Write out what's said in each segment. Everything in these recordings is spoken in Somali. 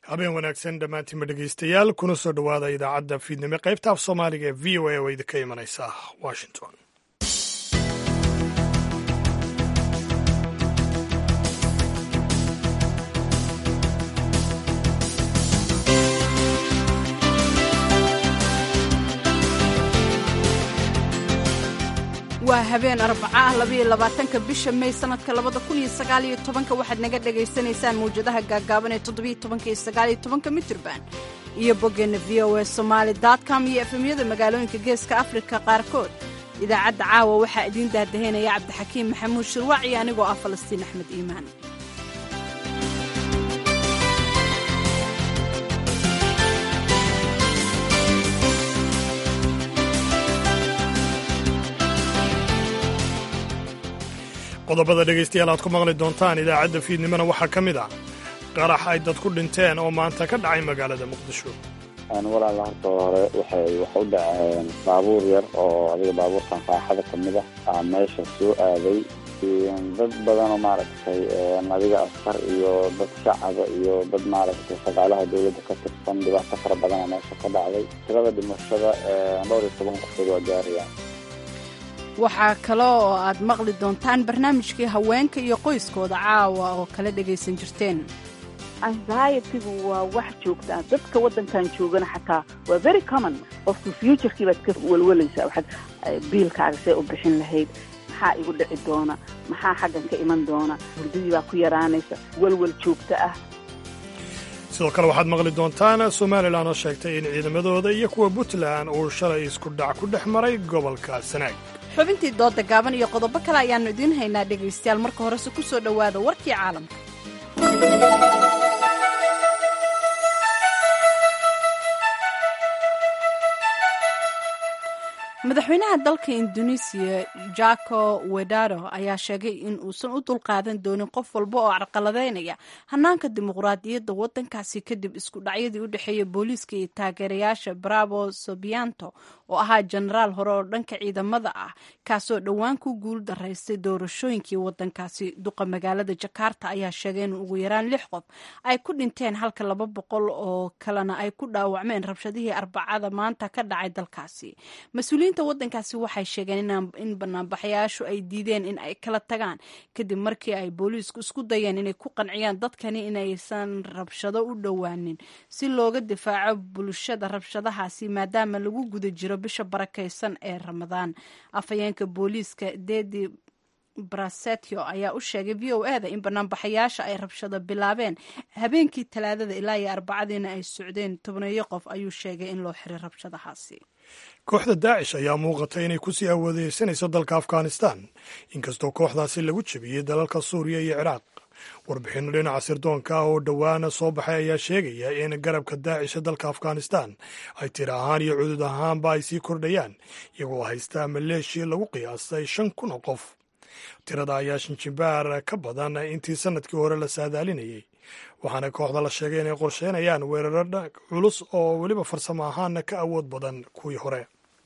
habeen wanaagsan dhammaantiinba dhegaystayaal kuna soo dhowaada idaacadda fiidnimo qaybta af soomaaliga ee v o a oo idinka imanaysa washington waa habeen arbaca ah labaiyo labaatanka bisha may sanadka labada kun iyo sagaaliyo tobanka waxaad naga dhagaysanaysaan mawjadaha gaagaaban ee toddobiyo tobanka iyo sagaaliyo tobanka mitirban iyo boggeenna v o a somaali com iyo efemyada magaalooyinka geeska afrika qaarkood idaacadda caawa waxaa idiin daadahaynaya cabdixakiim maxamuud shirwaac iyo anigoo ah falastiin axmed iimaan qodobada dhegaystayaal aad ku maqli doontaan idaacadda fiidnimona waxaa ka mid ah qarax ay dad ku dhinteen oo maanta ka dhacay magaalada muqdisho walaala horta hore waxay wax u dhaceen baabuur yar oo adiga baabuurtan raaxada ka mid ah aa meesha soo aaday dad badan oo maaragtay adiga askar iyo dad shacaba iyo dad maaragtay shaqaalaha dawladda ka tirsan dhibaato fara badana meesha ka dhacday tirada dhimashada dhowr iyo toban qofkood waa gaarayaan waxaa kale oo aad maqli doontaan barnaamijkii haweenka iyo qoyskooda caawa oo kala dhagaysan jirteen anxietigu waa wax joogtaa dadka waddankan joogana xataa waa very common qofku futurkii baad ka welwalaysaa waxaad biilkaaga see u bixin lahayd maxaa igu dhici doona maxaa xaggan ka iman doona hurdadii baa ku yaraanaysa welwel joogto ah sidoo kale waxaad maqli doontaan somalilan oo sheegtay in ciidamadooda iyo kuwa puntland uu shalay isku dhac ku dhex maray gobolka sanaag xubintii dooda gaaban iyo qodobo kale ayaannu idiin haynaa dhegaystayaal marka horese ku soo dhowaada warkii caalamka madaxweynaha dalka indonesiya jako wedado ayaa sheegay in uusan u dulqaadan doonin qof walba oo carqaladeynaya hanaanka dimuqraadiyadda waddankaasi kadib isku dhacyadii u dhexeeya booliiska iyo taageerayaasha bravo sobianto oo ahaa jenaraal hore oo dhanka ciidamada ah kaasoo dhowaan ku guul daraystay doorashooyinkii waddankaasi duqa magaalada jakarta ayaa sheegay in ugu yaraan lix qof ay ku dhinteen halka laba boqol oo kalena ay ku dhaawacmeen rabshadihii arbacada maanta ka dhacay dalkaasi mas-uuliyiinta waddankaasi waxay sheegeen in banaanbaxayaashu ay diideen in ay kala tagaan kadib markii ay booliisku isku dayeen inay ku qanciyaan dadkani inaysan rabshado u dhowaanin si looga difaaco bulshada rabshadahaasi maadaama lagu guda jiro bisha barakaysan ee ramadaan afhayeenka booliiska dedi brasetio ayaa u sheegay v o e da in banaanbaxayaasha ay rabshado bilaabeen habeenkii talaadada ilaa iyo arbacadiina ay socdeen tobneeyo qof ayuu sheegay in loo xiray rabshadahaasi kooxda daacish ayaa muuqata inay kusii awoodeysanayso dalka afghanistan inkastoo kooxdaasi lagu jebiyey dalalka suuriya iyo ciraaq warbixinno dhinaca sirdoonka ah oo dhowaana soo baxay ayaa sheegaya in garabka daacisha dalka afghanistan ay tir ahaan iyo cudud ahaanba ay sii kordhayaan iyagoo haystaa maleeshiya lagu qiyaastay shan kun oo qof tirada ayaa shinjimbaar ka badan intii sanadkii hore la saadaalinayay waxaana kooxda la sheegay inay qorsheynayaan weeraro culus oo weliba farsamo ahaana ka awood badan kuwii hore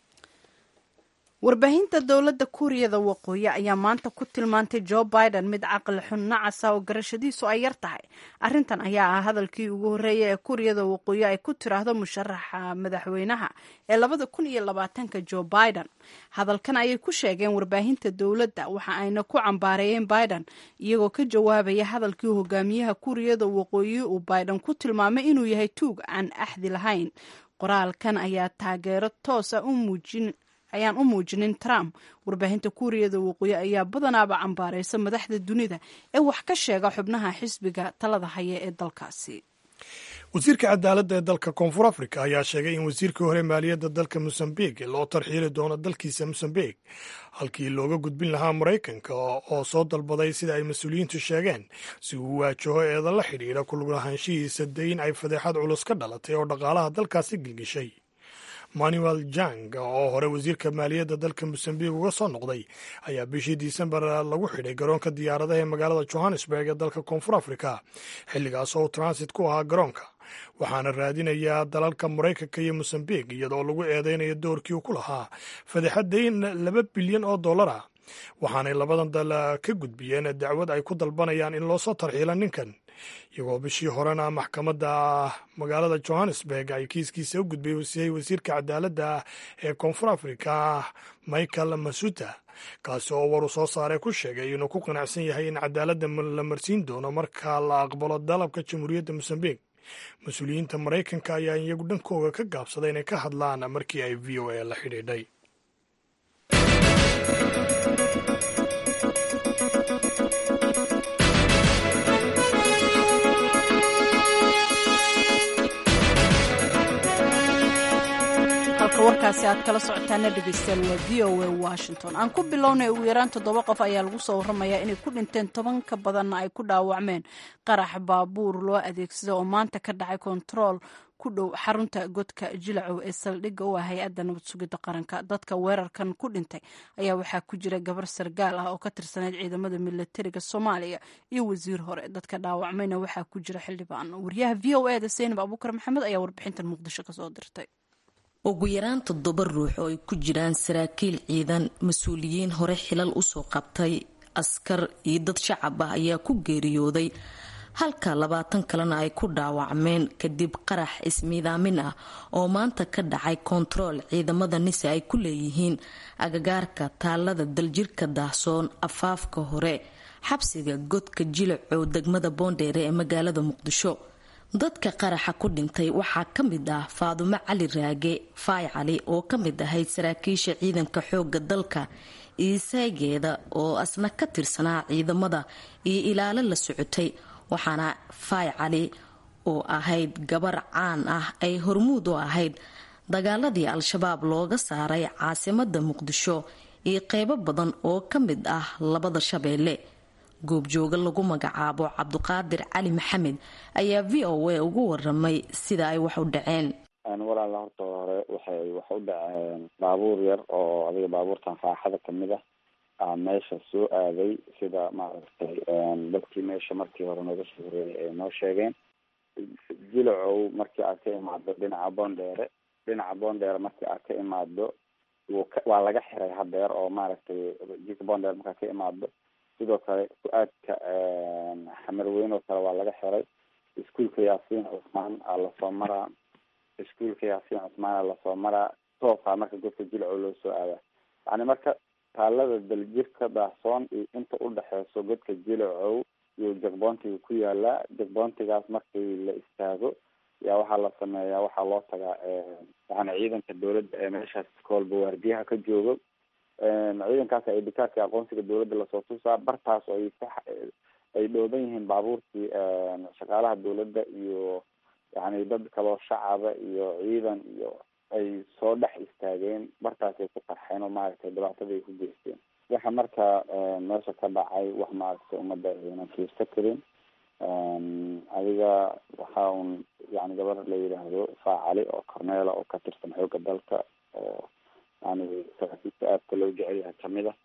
warbaahinta dowladda kuuriyada waqooyi ayaa maanta ku tilmaantay jo biden mid caqli xun nacasa oo garashadiisu ay yar tahay arrintan ayaa ah hadalkii ugu horreeya ee kuuriyada waqooyi ay ku tiraahdo musharaxa madaxweynaha ee labada kun iyo labaatanka jo biden hadalkan ayay ku sheegeen warbaahinta dowladda waxa ayna ku cambaareeyeen biden iyagoo ka jawaabaya hadalkii hogaamiyaha kuuriyada waqooyi uu biden ku tilmaamay inuu yahay tuug aan axdi lahayn qoraalkan ayaa taageero toosa u muujin ayaan u muujinin trump warbaahinta kuuriyada waqooyi ayaa badanaaba cambaaraysa madaxda dunida ee wax ka sheega xubnaha xisbiga talada haya ee dalkaasi wasiirka cadaaladda ee dalka koonfur africa ayaa sheegay in wasiirkii hore maaliyadda dalka mosambik loo tarxiili doono dalkiisa mosambik halkii looga gudbin lahaa maraykanka oo soo dalbaday sida ay mas-uuliyiintu sheegeen si uu waajaho eeda la xidhiidha kululahaanshihiisa dayn ay fadeexad culus ka dhalatay oo dhaqaalaha dalkaasi gilgishay manuel jang oo hore wasiirka maaliyadda dalka mosambik uga soo noqday ayaa bishii disembar lagu xidhay garoonka diyaaradaha ee magaalada johannesburg ee dalka koonfur africa xilligaas oo transit ku ahaa garoonka waxaana raadinayaa dalalka maraykanka iyo mosambik iyadoo lagu eedeynayo doorkii uu ku lahaa fadeexadayn laba bilyan oo dollar ah waxaanay labadan dal ka gudbiyeen dacwad ay ku dalbanayaan in loosoo tarxiilo ninkan iyagoo bishii horena maxkamadda magaalada johannesburg ay kiiskiisa u gudbisay wasiirka cadaaladda ee koonfur afrika michael masuta kaasi oo waru soo saaray ku sheegay inuu ku qanacsan yahay in cadaaladda la marsiin doono marka la aqbalo dalabka jamhuuriyadda mosambik mas-uuliyiinta maraykanka ayaa iyagu dhankooga ka gaabsaday inay ka hadlaan markii ay v o a la xidhiidhay halka warkaasi aad kala socotaana dhegeystayaal waa v o a washington aan ku bilownay ugu yaraan toddoba qof ayaa lagu soo warramayaa inay ku dhinteen toban ka badanna ay ku dhaawacmeen qarax baabuur loo adeegsado oo maanta ka dhacay kontarool ku dhow xarunta godka jilacow ee saldhigga u ah hay-adda nabad sugidda qaranka dadka weerarkan ku dhintay ayaa waxaa ku jira gabar sargaal ah oo ka tirsaneyd ciidamada milatariga soomaaliya iyo wasiir hore dadka dhaawacmayna waxaa ku jira xildhibaan wariyaha v o eda seynab abuukar maxamed ayaa warbixintan muqdisho kasoo dirtay ugu yaraan toddoba ruux oo ay ku jiraan saraakiil ciidan mas-uuliyiin hore xilal usoo qabtay askar iyo dad shacab ah ayaa ku geeriyooday halka labaatan kalena ay ku dhaawacmeen kadib qarax ismiidaamin ah oo maanta ka dhacay kontarool ciidamada nise ay ku leeyihiin agagaarka taalada daljirka daahsoon afaafka hore xabsiga godka jilacow degmada boondheere ee magaalada muqdisho dadka qaraxa ku dhintay waxaa ka mid ah faadumo cali raage faay cali oo ka mid ahayd saraakiisha ciidanka xooga dalka iyo saygeeda oo asna ka tirsanaa ciidamada iyo ilaalo la socotay waxaana faay cali oo ahayd gabar caan ah ay hormuud u ahayd dagaaladii al-shabaab looga saaray caasimada muqdisho iyo qeybo badan oo ka mid ah labada shabeelle goobjooga lagu magacaabo cabduqaadir cali maxamed ayaa v o a ugu waramay sida ay wax u dhaceen walaala horta hore waxay wax u dhaceen baabuur yar oo adiga baabuurtan raaxada kamid ah aa meesha soo aaday sida maaragtay dadkii meesha markii hore nooga soo horeeyay ay noo sheegeen jilacow markii aad ka imaado dhinaca boondheere dhinaca boondheere markii aad ka imaado waa laga xiray hadeer oo maaragtay jika boondheere markaad ka imaado sidoo kale ku-aadka xamarweyn oo kale waa laga xiray iskuolka yaasiin cusmaan aa lasoo maraa iskuolka yaasiin cusmaan aa lasoo maraa toosaa marka godka jilcow loo soo aadaa yani marka taalada daljirka daahsoon iyo inta udhexeyso godka jilacow iyo jagboontiga ku yaalaa jagboontigaas markii la istaago yaa waxaa la sameeyaa waxaa loo tagaa yani ciidanka dowladda ee meeshaas koolba waardiyaha ka joogo ciidankaas ay dhikaadka aqoonsiga dowladda lasoo tusaa bartaas oo ay ku ay dhooban yihiin baabuurkii shaqaalaha dowladda iyo yani dad kaloo shacaba iyo ciidan iyo ay soo dhex istaageen bartaasay ku qarxeen oo maaragtay dhibaatada ay ku geysteen waxa marka meesha ka dhacay wax maaragtay ummadda aynan fiirsa karin adiga waxa un yani gabar la yidhaahdo faacali oo corneela oo ka tirsan xooga dalka oo yani saraakiilka aadka loo jecel yahay kamid a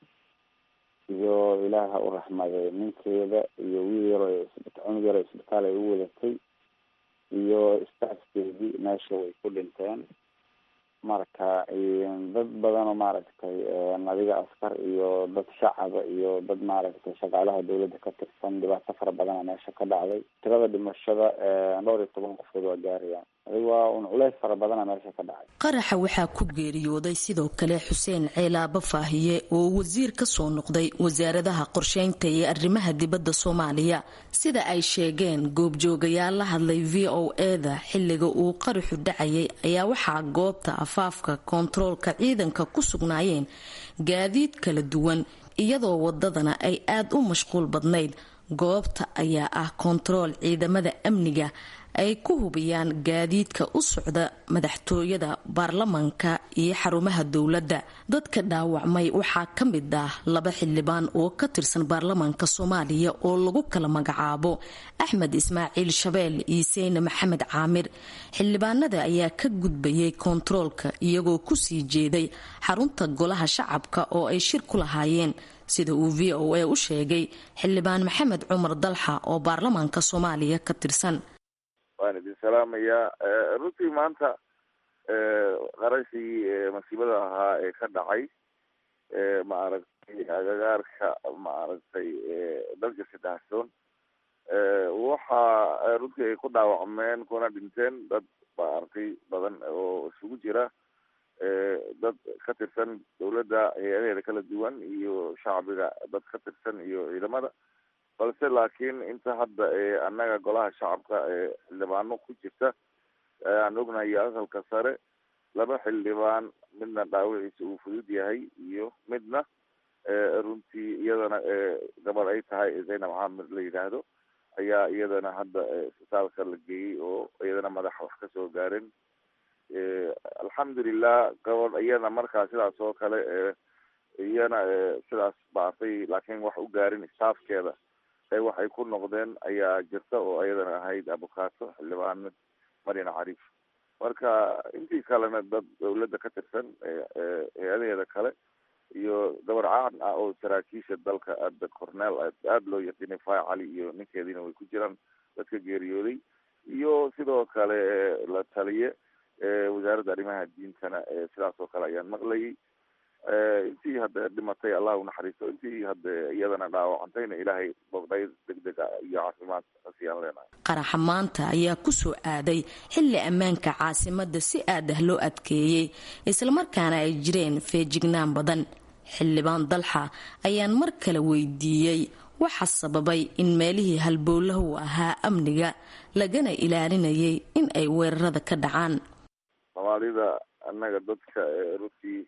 iyo ilaaha u raxmaday ninkeeda iyo wiil yaro cunug yaro isbitaal ay u wadatay iyo staafkeedii meesha way ku dhinteen marka dad badan oo maaragtay adiga askar iyo dad shacaba iyo dad maaragtay shaqaalaha dowladda ka tirsan dhibaato fara badana meesha ka dhacday tirada dhimashada dhowr iyo toban qofkood waa gaarayaan adiga waa un culeys fara badana meesha ka dhacay qaraxa waxaa ku geeriyooday sidoo kale xuseen ceelaaba faahiye oo wasiir ka soo noqday wasaaradaha qorsheynta iyo arrimaha dibadda soomaaliya sida ay sheegeen goobjoogayaal la hadlay v o eda xilliga uu qaraxu dhacayay ayaa waxaa goobta afaafka koontaroolka ciidanka ku sugnaayeen gaadiid kala duwan iyadoo wadadana ay aad u mashquul badnayd goobta ayaa ah koontarool ciidamada amniga ay ku hubiyaan gaadiidka u socda madaxtooyada baarlamanka iyo xarumaha dowladda dadka dhaawacmay waxaa ka mid ah laba xildhibaan oo ka tirsan baarlamanka soomaaliya oo lagu kala magacaabo axmed ismaaciil shabeel iyo seyne maxamed caamir xildhibaanada ayaa ka gudbayay koontaroolka iyagoo kusii jeeday xarunta golaha shacabka oo ay shir ku lahaayeen sida uu v o a u sheegay xildhibaan maxamed cumar dalxa oo baarlamaanka soomaaliya ka tirsan waan idin salaamayaa runtii maanta qarashii masiibada ahaa ee ka dhacay maaragtay agagaarka maaragtay dalka sadahsoon waxa runtii ay ku dhaawacmeen kuna dhinteen dad baa arkay badan oo isugu jira dad ka tirsan dawladda hay-adaheeda kala duwan iyo shacbiga dad ka tirsan iyo ciidamada balse laakiin inta hadda annaga golaha shacabka ee xildhibaano ku jirta aan ognahay aqalka sare laba xildhibaan midna dhaawiciisa uu fudud yahay iyo midna runtii iyadana gabadh ay tahay zaynab xaamir la yidhaahdo ayaa iyadana hadda isbitaalka la geeyey oo iyadana madaxa wax kasoo gaaren alxamdulilah gabadh iyana markaa sidaas oo kale iyana sidaas baatay laakiin wax u gaarin staafkeeda ee waxay ku noqdeen ayaa jirta oo iyadana ahayd abukaato xildhibaan marian cariif marka intii kalena dad dawladda ka tirsan hay-adaheeda kale iyo gabar caan ah oo saraakiisha dalka aada corneel aada loo yaqiinay fay cali iyo ninkeediina way ku jiraan dadka geeriyooday iyo sidoo kale la taliye wasaaradda arrimaha diintana sidaas oo kale ayaan maqlayay intii hadda dhimatay allah unaxariisto intii hadda iyadana dhaawacantayna ilaahay bogdhay degdeg iyo caafimaad asiyaan leenahay qaraxa maanta ayaa ku soo aaday xilli ammaanka caasimadda si aad ah loo adkeeyey islamarkaana ay jireen feejignaan badan xildhibaan dalxa ayaan mar kale weydiiyey waxa sababay in meelihii halbowlahu ahaa amniga lagana ilaalinayay in ay weerarada ka dhacaan soomaalida annaga dadka runtii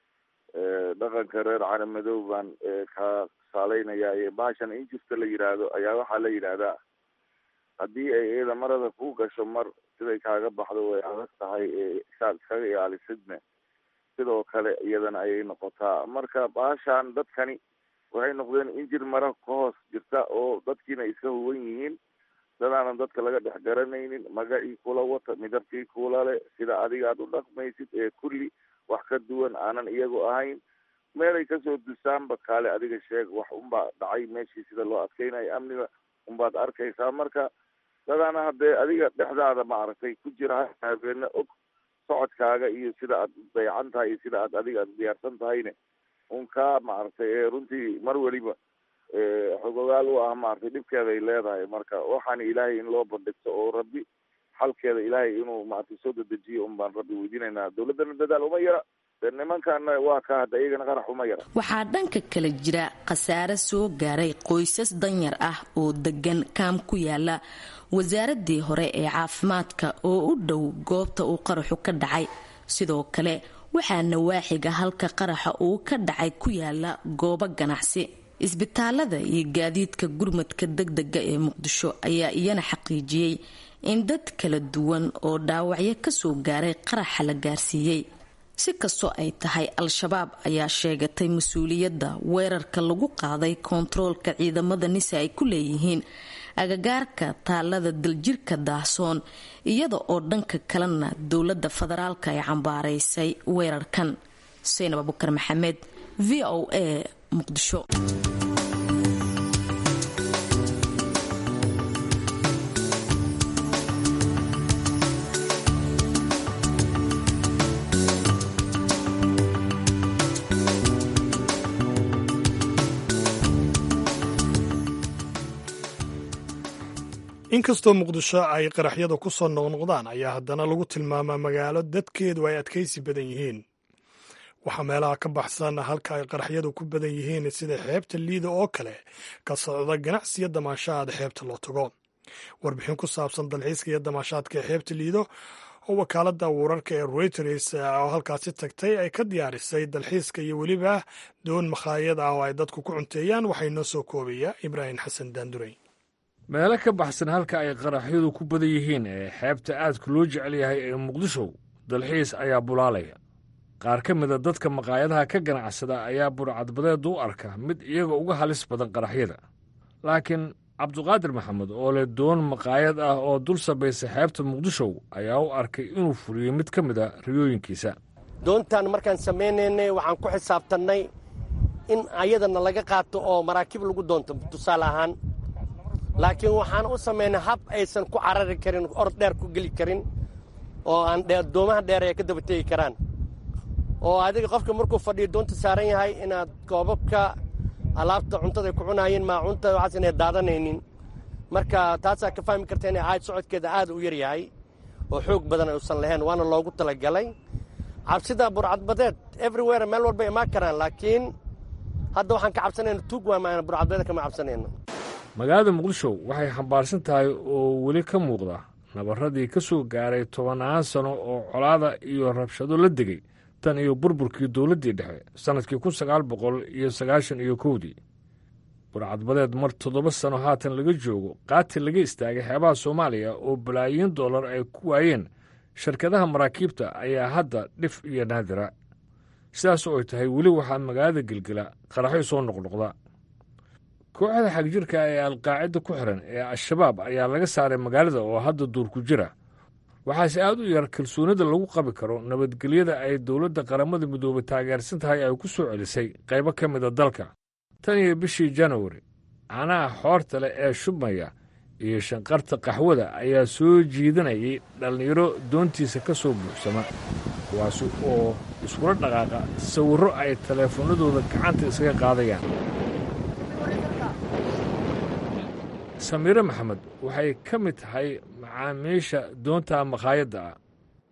dhaqanka reer cali madow baan ka saaleynaya baashan injista la yidhaahdo ayaa waxaa la yidhaahdaa haddii ay iyada marada ku gasho mar siday kaaga baxdo way adag tahay saad iskaga ilaalisidne sidoo kale iyadana ayay noqotaa marka baashan dadkani waxay noqdeen injir mara ka hoos jirta oo dadkiina iska huwan yihiin dadaanan dadka laga dhex garanaynin magacii kula wata midabkii kula le sida adiga aad u dhaqmaysid ee kulli wax ka duwan aanan iyagu ahayn meelay kasoo dusaanba kaale adiga sheeg wax unbaa dhacay meeshii sida loo adkeynayo amniga unbaad arkaysaa marka dadaana haddee adiga dhexdaada maaragtay ku jira habeena og socodkaaga iyo sida aad dayacan tahay iyo sida aad adiga aad diyaarsan tahayne un kaa maaragtay runtii mar weliba xogogaal u ah maaragtay dhibkeeda ay leedahay marka waxaana ilaahay in loo bandhigto oo rabbi xalkeeda ilaahay inuu maaragtay soo dedejiyo un baan rabbi weydiinaynaa dawladdana dadaal uma yara de nimankana waa ka hadda iyagana qarax uma yara waxaa dhanka kale jira khasaare soo gaaray qoysas danyar ah oo degan kaam ku yaala wasaaradii hore ee caafimaadka oo u dhow goobta uu qaraxu ka dhacay sidoo kale waxaa nawaaxiga halka qaraxa uu ka dhacay ku yaala goobo ganacsi isbitaalada iyo gaadiidka gurmadka degdega ee muqdisho ayaa iyana xaqiijiyey in dad kala duwan oo dhaawacyo kasoo gaaray qaraxa la gaarsiiyey si kastoo ay tahay al-shabaab ayaa sheegatay mas-uuliyadda weerarka lagu qaaday koontaroolka ciidamada nise ay ku leeyihiin agagaarka taalada daljirka daahsoon iyada oo dhanka kalena dowladda federaalka ay cambaaraysay weerarkan xuseen abubakar maxamed v o a muqdisho inkastoo muqdisho ay qaraxyada ku soo noqnoqdaan ayaa haddana lagu tilmaamaa magaalo dadkeedu ay adkaysi badan yihiin waxaa meelaha ka baxsan halka ay qaraxyadu ku badan yihiin sida xeebta liida oo kale ka socda ganacsiyo damaashaad xeebta loo tago warbixin ku saabsan dalxiiska iyo damaashaadka ee xeebta liido oo wakaaladda wararka ee reuters oo halkaasi tagtay ay ka diyaarisay dalxiiska iyo weliba doon makhaayad ah oo ay dadku ku cunteeyaan waxay noo soo koobaya ibraahim xasan daandurey meelo ka baxsan halka ay qaraxyadu ku badan yihiin ee xeebta aadka loo jecel yahay ee muqdisho dalxiis ayaa bulaalaya qaar ka mida dadka maqaayadaha ka ganacsada ayaa burcadbadeed u arka mid iyaga uga halis badan qaraxyada laakiin cabduqaadir maxamed oo leh doon maqaayad ah oo dul sabaysa xeebta muqdisho ayaa u arkay inuu fuliyo mid ka mida riyooyinkiisa doontan markaan samaynaynay waxaan ku xisaabtannay in ayadana laga qaato oo maraakiib lagu doonto tusaale ahaan laakiin waxaan u samaynay hab aysan ku carari karin or dheer ku geli karin oo aan doomaha dheer ay ka daba tegi karaan oo adiga qofka markuu fadhiyo doonta saaran yahay inaad koobabka alaabta cuntada ku cunaayeen maacuunta waxaas inay daadanaynin marka taasaa ka fahmi karta inay ahayd socodkeeda aad u yar yahay oo xoog badan uusan lahayn waana loogu talagalay cabsida burcadbadeed everywhere meel walba imaan karaan laakiin hadda waxaan ka cabsanayna tuug waa burcadbadeed kama cabsanayno magaalada muqdisho waxay xambaarsan tahay oo weli ka muuqda nabarradii ka soo gaaray tobannaan sano oo colaada iyo rabshado la degay tan iyo burburkii dowladdii dhexe sannadkii kun sagaal boqol iyo sagaashan iyo kowdii burcadbadeed mar toddoba sano haatan laga joogo qaati laga istaagay xeebaha soomaaliya oo balaayiin dollar ay ku waayeen shirkadaha maraakiibta ayaa hadda dhif iyo naadira sidaas oo ay tahay weli waxaa magaalada gelgela qaraxyo soo noqnoqda kooxda xagjirka ee alqaacida ku xiran ee al-shabaab ayaa laga saaray magaalada oo hadda duur ku jira waxaase aad u yar kalsoonida lagu qabi karo nabadgelyada ay dowladda qaramada midoobay taageersan tahay ay ku soo celisay qaybo ka mida dalka tan iyo bishii januari canaha xoorta leh ee shubmaya iyo shanqarta qaxwada ayaa soo jiidanayay dhallinyaro doontiisa ka soo buuxsama kuwaasi oo iskula dhaqaaqa sawirro ay taleefannadooda gacanta isaga qaadayaan samiire maxamed waxay ka mid tahay macaamiisha doonta makhaayadda ah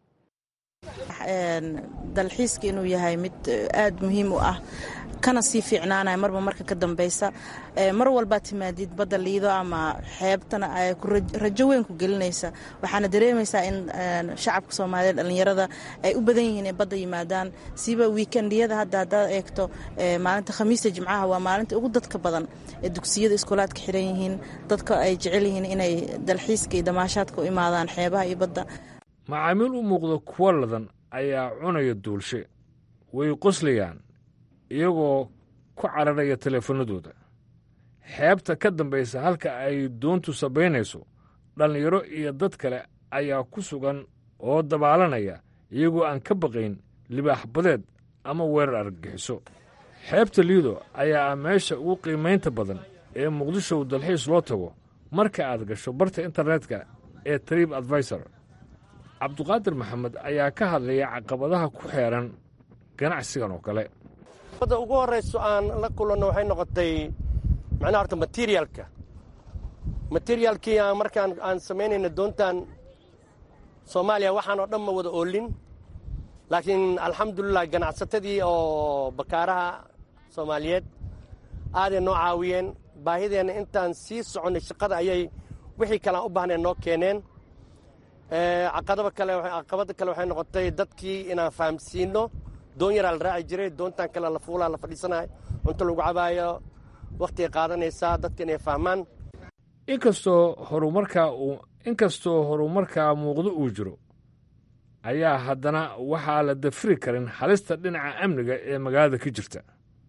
dalxiiska inuu yahay mid aad muhiim u ah kana sii fiicnaanaya marba marka ka dambeysa mar walbaa timaadid badda liido ama xeebtana ay rajo weyn ku gelinaysa waxaana dareemaysaa in shacabka soomaaliyeed dhallinyarada ay u badan yihiin inay badda yimaadaan siiba wiikendiyada hadda haddaad eegto maalinta khamiista jimcaha waa maalinta ugu dadka badan ee dugsiyada iskoolaadka xiran yihiin dadka ay jecel yihiin inay dalxiiska iyo damaashaadka u imaadaan xeebaha iyo badda macaamiil u muuqda kuwo ladan ayaa cunaya duulshe way qoslayaan iyagoo ku cararaya teleefannadooda xeebta ka dambaysa halka ay doontu sabaynayso dhallinyaro iyo dad kale ayaa ku sugan oo dabaalanaya iyagoo aan ka baqayn libaax badeed ama weerar argagixiso xeebta liido ayaa ah meesha ugu qiimaynta badan ee muqdisho dalxiis loo tago marka aad gasho barta internetka ee triib advisor cabduqaadir maxamed ayaa ka hadlaya caqabadaha ku xeeran ganacsigan oo kale badda ugu horrayso aan la kulanno waxay noqotay macnaha horta materialka materialkii aan markaan aan samaynayna doontan soomaaliya waxaan oo dhan ma wada oolin laakiin alxamdulilah ganacsatadii oo bakaaraha soomaaliyeed aaday noo caawiyeen baahideenna intaan sii soconnay shaqada ayay wixii kalean u baahneen noo keeneen caqabada kale caqabada kale waxay noqotay dadkii inaan fahamsiino doon yaraa la raaci jiray doontan kale la fuulaa la fadhiisanayo cunto lagu cabaayo wakhtigay qaadanaysaa dadka inay fahmaan inkastoo horumarkaa uu inkastoo horumarkaa muuqdo uu jiro ayaa haddana waxaa la dafiri karin halista dhinaca amniga ee magaalada ka jirta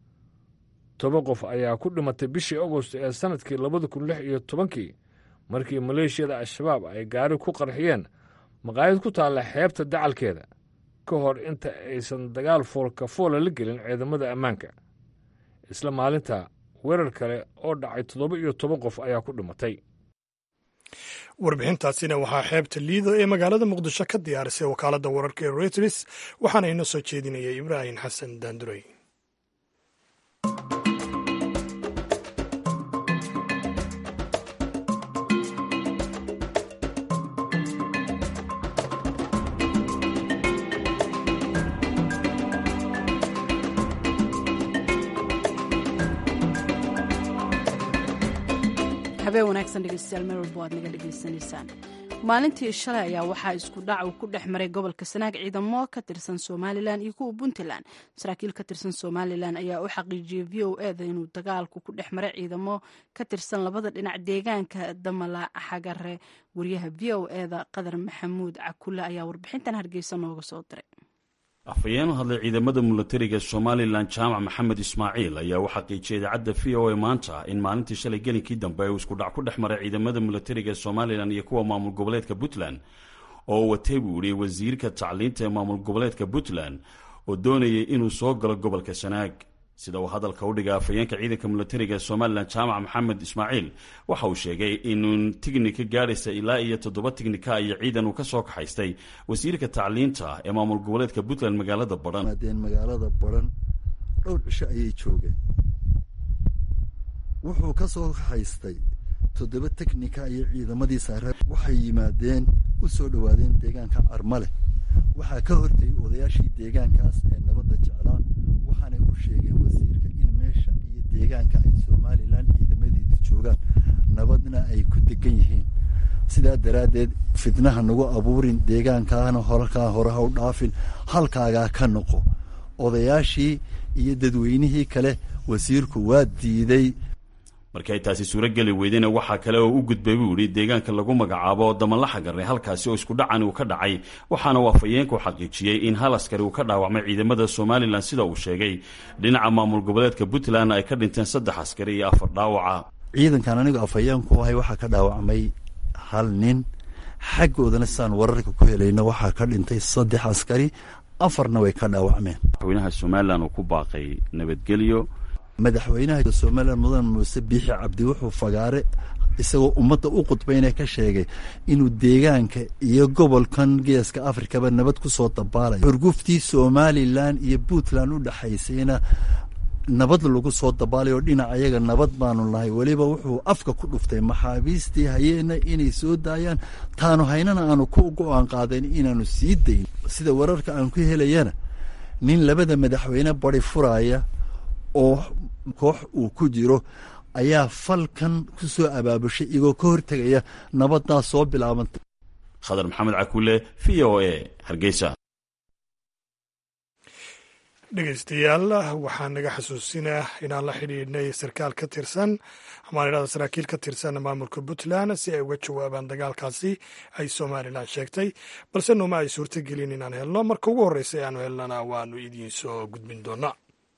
toban qof ayaa ku dhimatay bishii agost ee sannadkii labada kun lix iyo tobankii markii maleeshiyada al-shabaab ay gaari ku qarxiyeen maqaayad ku taalla xeebta dacalkeeda ka hor inta aysan dagaal foolkafoola la gelin ciidamada ammaanka isla maalinta weerar kale oo dhacay toddoba iyo toban qof ayaa ku dhimatay warbixintaasina waxaa xeebta liido ee magaalada muqdisho ka diyaarisay wakaaladda wararka ee reuters waxaana inoo soo jeedinaya ibraahim xasan daandurey habeen wanaagsan dhegeystayaal meel walba waad naga dhegaysanaysaan maalintii shalay ayaa waxaa isku dhac uu ku dhex maray gobolka sanaag ciidamo ka tirsan somalilan iyo kuwa puntland saraakiil ka tirsan somalilan ayaa u xaqiijiyey v o eda inuu dagaalku ku dhex maray ciidamo ka tirsan labada dhinac deegaanka damala xagare wariyaha v o eda qadar maxamuud cakule ayaa warbixintan hargeysa nooga soo diray afhayeen u hadlay ciidamada milatariga somalilan jaamac maxamed ismaaciil ayaa u xaqiijiyay idaacadda v o a maanta in maalintii shalay gelinkii dambe uu iskudhac ku dhex maray ciidamada milatariga somalilan iyo kuwa maamul goboleedka puntland oo watay buu yihi wasiirka tacliinta ee maamul goboleedka puntland oo doonayay inuu soo galo gobolka sanaag sida uu hadalka u dhigay afhayeenka ciidanka milatariga ee somalilan jaamac maxamed ismaaciil waxa uu sheegay inuu tignika gaadhaysa ilaa iyo toddoba tignika iyo ciidan uu ka soo kaxaystay wasiirka tacliinta ee maamul goboleedka puntland magaalada badhan maadeen magaalada badhan dhowr cisho ayay joogeen wuxuu ka soo kaxaystay toddoba teknika iyo ciidamadii saare waxay yimaadeen u soo dhowaadeen deegaanka carmale waxaa ka hortayay odayaashii deegaankaas ee nabadda jeclaa waxaanay u sheegeen wasiirka in meesha iyo deegaanka ay somalilan ciidamadeedu joogaan nabadna ay ku degan yihiin sidaa daraaddeed fitnaha nagu abuurin deegaankaana horkaa hore ha u dhaafin halkaagaa ka noqo odayaashii iyo dadweynihii kale wasiirku waa diiday markii ay taasi suurogeli weydayna waxaa kale oo u gudbay buu yidhi deegaanka lagu magacaabo damanlaxa garre halkaasi oo isku dhacan uu ka dhacay waxaana uu afhayeenku xaqiijiyey in hal askari uu ka dhaawacmay ciidamada somalilan sida uu sheegay dhinaca maamul goboleedka puntland ay ka dhinteen saddex askari iyo afar dhaawaca ciidankan anigu afhayeenku ahay waxaa ka dhaawacmay hal nin xaggoodana sidaan wararka ku helayna waxaa ka dhintay saddex askari afarna way ka dhaawacmeen madaxweynaha somalilan uu ku baaqay nabadgelyo madaxweynaha somalilan mudan muuse biixi cabdi wuxuu fagaare isagoo ummadda u qudbayna ka sheegay inuu deegaanka iyo gobolkan geeska afrikaba nabad ku soo dabaalayo xurguftii somalilan iyo puntland u dhexaysayna nabad lagu soo dabaalayo dhinac ayaga nabad baanu nahay weliba wuxuu afka ku dhuftay maxaabiistii hayeena inay soo daayaan taanu haynana aanu ku go-aan qaadayn inaanu sii dayn sida wararka aan ku helayana nin labada madaxweyne badi furaya oo koox uu ku jiro ayaa falkan ku soo abaabushay igoo ka hortegaya nabaddaa soo bilaabantay khadar maxamed cakuule v o a hargeysa dhegeystayaal waxaa naga xasuusinaa inaan la xidhiidhnay sarkaal ka tirsan amaan idhahda saraakiil ka tirsan maamulka puntland si ay uga jawaabaan dagaalkaasi ay somalilan sheegtay balse nooma ay suurtagelin inaan helno marka ugu horreysa e aanu helnana waanu idiin soo gudbin doonaa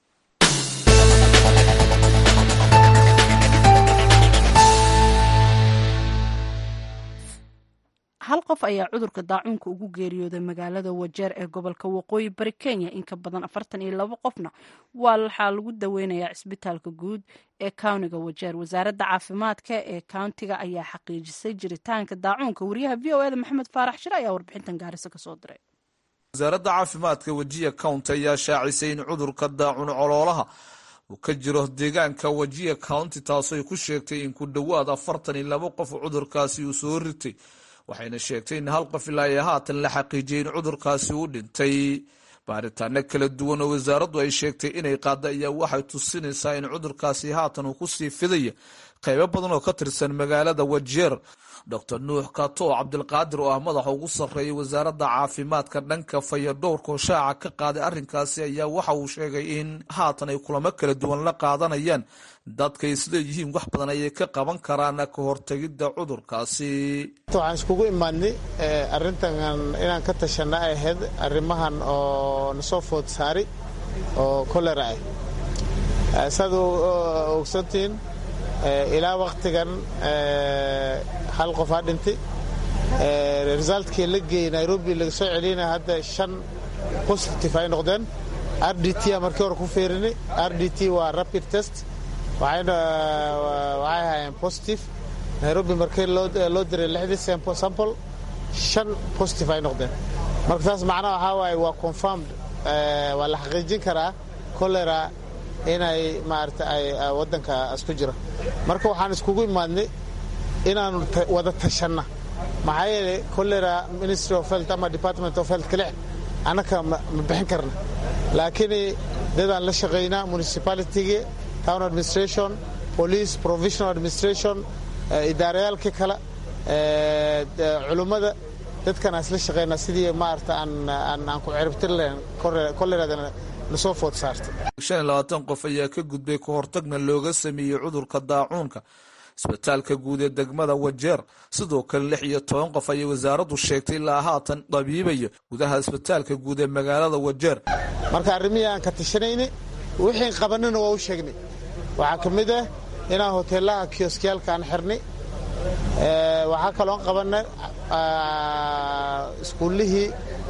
hal qof ayaa cudurka daacuunka ugu geeriyooday magaalada wajeer ee gobolka waqooyi bari kenya in ka badan afartan iyo labo qofna waa waxaa lagu daweynayaa cisbitaalka guud ee kawniga wajeer wasaaradda caafimaadka ee kauntiga ayaa xaqiijisay jiritaanka daacuunka wariyaha v o eda maxamed faarax shire ayaa warbixintan gaarisa kasoo diray wasaaradda caafimaadka wajiya county ayaa shaacisay in cudurka daacun coloolaha uu ka jiro deegaanka wajiya county taasooy ku sheegtay in ku dhowaad afartan iyo labo qof cudurkaasi uu soo ritay waxayna sheegtay in hal qof ilaa iyo haatan la xaqiijiyay in cudurkaasi uu dhintay baaritaano kala duwan oo wasaaraddu ay sheegtay inay qaada ayaa waxay tusinaysaa in cudurkaasi haatan uu kusii fidaya qaybo badan oo ka tirsan magaalada wajeer doctor nuux kato cabdilqaadir oo ah madaxa ugu sarreeyay wasaaradda caafimaadka dhanka fayadhowrka oo shaaca ka qaaday arrinkaasi ayaa waxa uu sheegay in haatan ay kulamo kala duwan la qaadanayaan dadkay isleeyihiin wax badan ayay ka qaban karaan ka hortegidda cudurkaasi waxaan iskugu imaadnay arrintan inaan ka tashana ay ahayd arrimahan oo nasoo food saari oo kolera ah saad ogsantihiin ilaa waktigan hal qof aa dhintay resultkii la geeyey nairobi laga soo celiyana hadda shan positive ay noqdeen r d t a markii hore ku feerinay r d t waa rapid test waxayna waxay ahaayeen positive nairobi markii loo diray lixdii sample shan positive ay noqdeen marka taas macnaha waxaa waaye waa confirmed waa la xaqiijin karaa cholera inay maarata ay waddanka isku jiro marka waxaan iskugu imaadnay inaanu wada tashanna maxaa yeelay cholera ministry of health ama department of health kale annaka ma bixin karna laakiin dadaan la shaqaynaa municipalitygii town administration police provisional administration idaarayaalkii kale culummada dadkan aan isla shaqaynaa sidii maarata aan ku ciribtir lahayn choleradana nasoo food saartay shan iyo labaatan qof ayaa ka gudbay ka hortagna looga sameeyey cudurka daacuunka isbitaalka guud ee degmada wajeer sidoo kale lix iyo toban qof ayay wasaaraddu sheegtay ilaa haatan dabiibaya gudaha isbitaalka guud ee magaalada wajeer marka arrimihii aan ka tashanayna wixiin qabanina waa u sheegnay waxaa ka mid ah inaan hoteelaha kioskiyaalka aan xirnay waxaa kaloon qabanay iskuullihii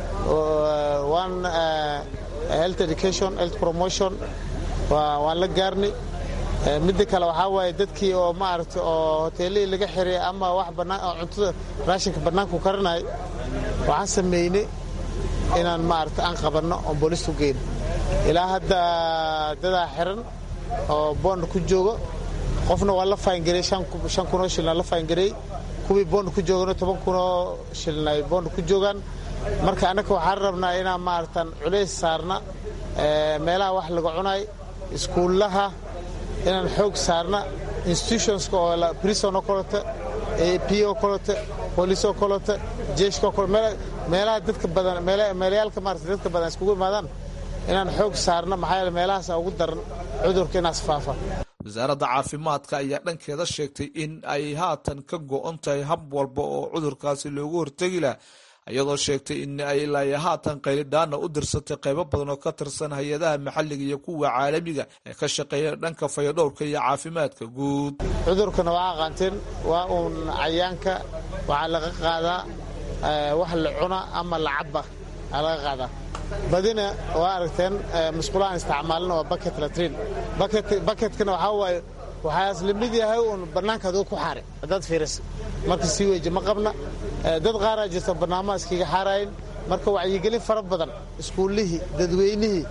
one health education health promotion waan la gaarnay midda kale waxaa waaye dadkii oo maaragta oo hoteelihii laga xiray ama wax bannaan oo cuntada raashinka bannaanku karanay waxaan sameynay inaan maaragta aan qabanno oon boolistu geyno ilaa hadda dadaa xiran oo boond ku joogo qofna waa la faangarey shan kunoo shilna la faangarey kuwii boond ku joogano toban kunoo shilna ay boond ku joogaan marka annaka waxaan rabnaa inaan maaratan culays saarna meelaha wax laga cunay iskuullaha inaan xoog saarna institutionska oo prison oo kaleto p oo kaleto booliis oo kaleto jeeshka oo kaleto meelaha dadka badan meelayaalka maarata dadka badan iskugu imaadaan inaan xoog saarna maxaa yeele meelahaasa ugu daran cudurka inaas faafa wasaaradda caafimaadka ayaa dhankeeda sheegtay in ay haatan ka go'on tahay hab walba oo cudurkaasi loogu hortegi laha iyadoo sheegtay in ay ilaa haatan qaylidhaana u dirsatay qaybo badan oo ka tirsan hay-adaha maxalliga iyo kuwa caalamiga ee ka shaqeeya dhanka fayadhowrka iyo caafimaadka guud cudurkana waa aqaanteen waa uun cayaanka waxaa laga qaadaa wax la cuna ama la caba aa laga qaadaa badina waa aragteen musqulahaan isticmaalina waa baket latrin baketkana waxaa waaye waxaas la mid yahay uun bannaanka aduu ku xaari haddaad fiiris marka sii weeje ma qabna dad qaaraa jirta bannaamaha iskaga xaarayin marka wacyigelin fara badan iskuullihii dadweynihii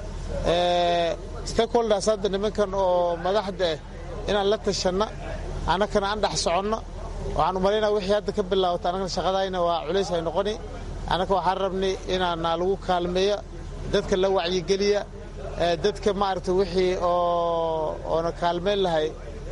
stakeholders hadda nimankan oo madaxda ah inaan la tashanna annakana aan dhex soconno waxaan u malaynaa wixii hadda ka bilaawata annagana shaqadayna waa culays ay noqoni annaka waxaan rabnay inaana lagu kaalmeeya dadka la wacyigeliya dadka maaragta wixii oona kaalmeyn lahay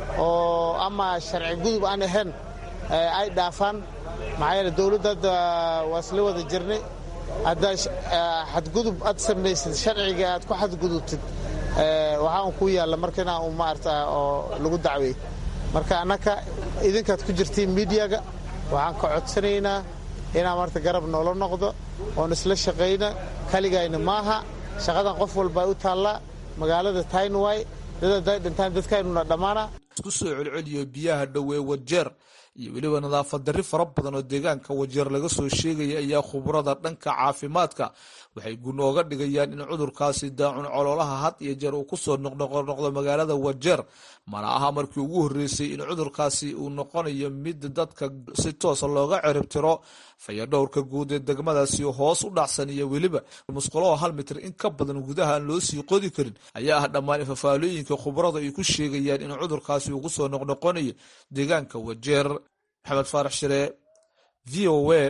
oo ama sharci gudub aan ahayn ay dhaafaan maxaa yeele dowladda hadda waa isla wada jirnay haddaa xadgudub aad samaysid sharciga aad ku xadgudubtid waxaan ku yaalla marka inaa u maarata oo lagu dacweey marka annaka idinkaad ku jirtiin miidiyaga waxaan ka codsanaynaa inaa marta garab noola noqdo oon isla shaqayna kaligayna maaha shaqadan qof walba ay u taallaa magaalada taynway dad hadday dhintaan dadkaynuna dhammaana isku soo celceliyo biyaha dhowee wajeer iyo weliba nadaafad darri fara badan oo deegaanka wajeer laga soo sheegaya ayaa khubrada dhanka caafimaadka waxay gunooga dhigayaan in cudurkaasi daacun coloolaha had iyo jeer uu kusoo noqnoqdo magaalada wajeer mana aha markii ugu horreysay in cudurkaasi uu noqonayo mid dadka si toosa looga ciribtiro fayadhowrka guud ee degmadaasi hoos u dhacsan iyo weliba musqulaho hal mitir in ka badan gudaha aan loo sii qodi karin ayaa ah dhammaan fafaalooyinka khubrada ay ku sheegayaan in cudurkaasi uu kusoo noqnoqonayo deegaanka wajeer maxamed faarax shire v o a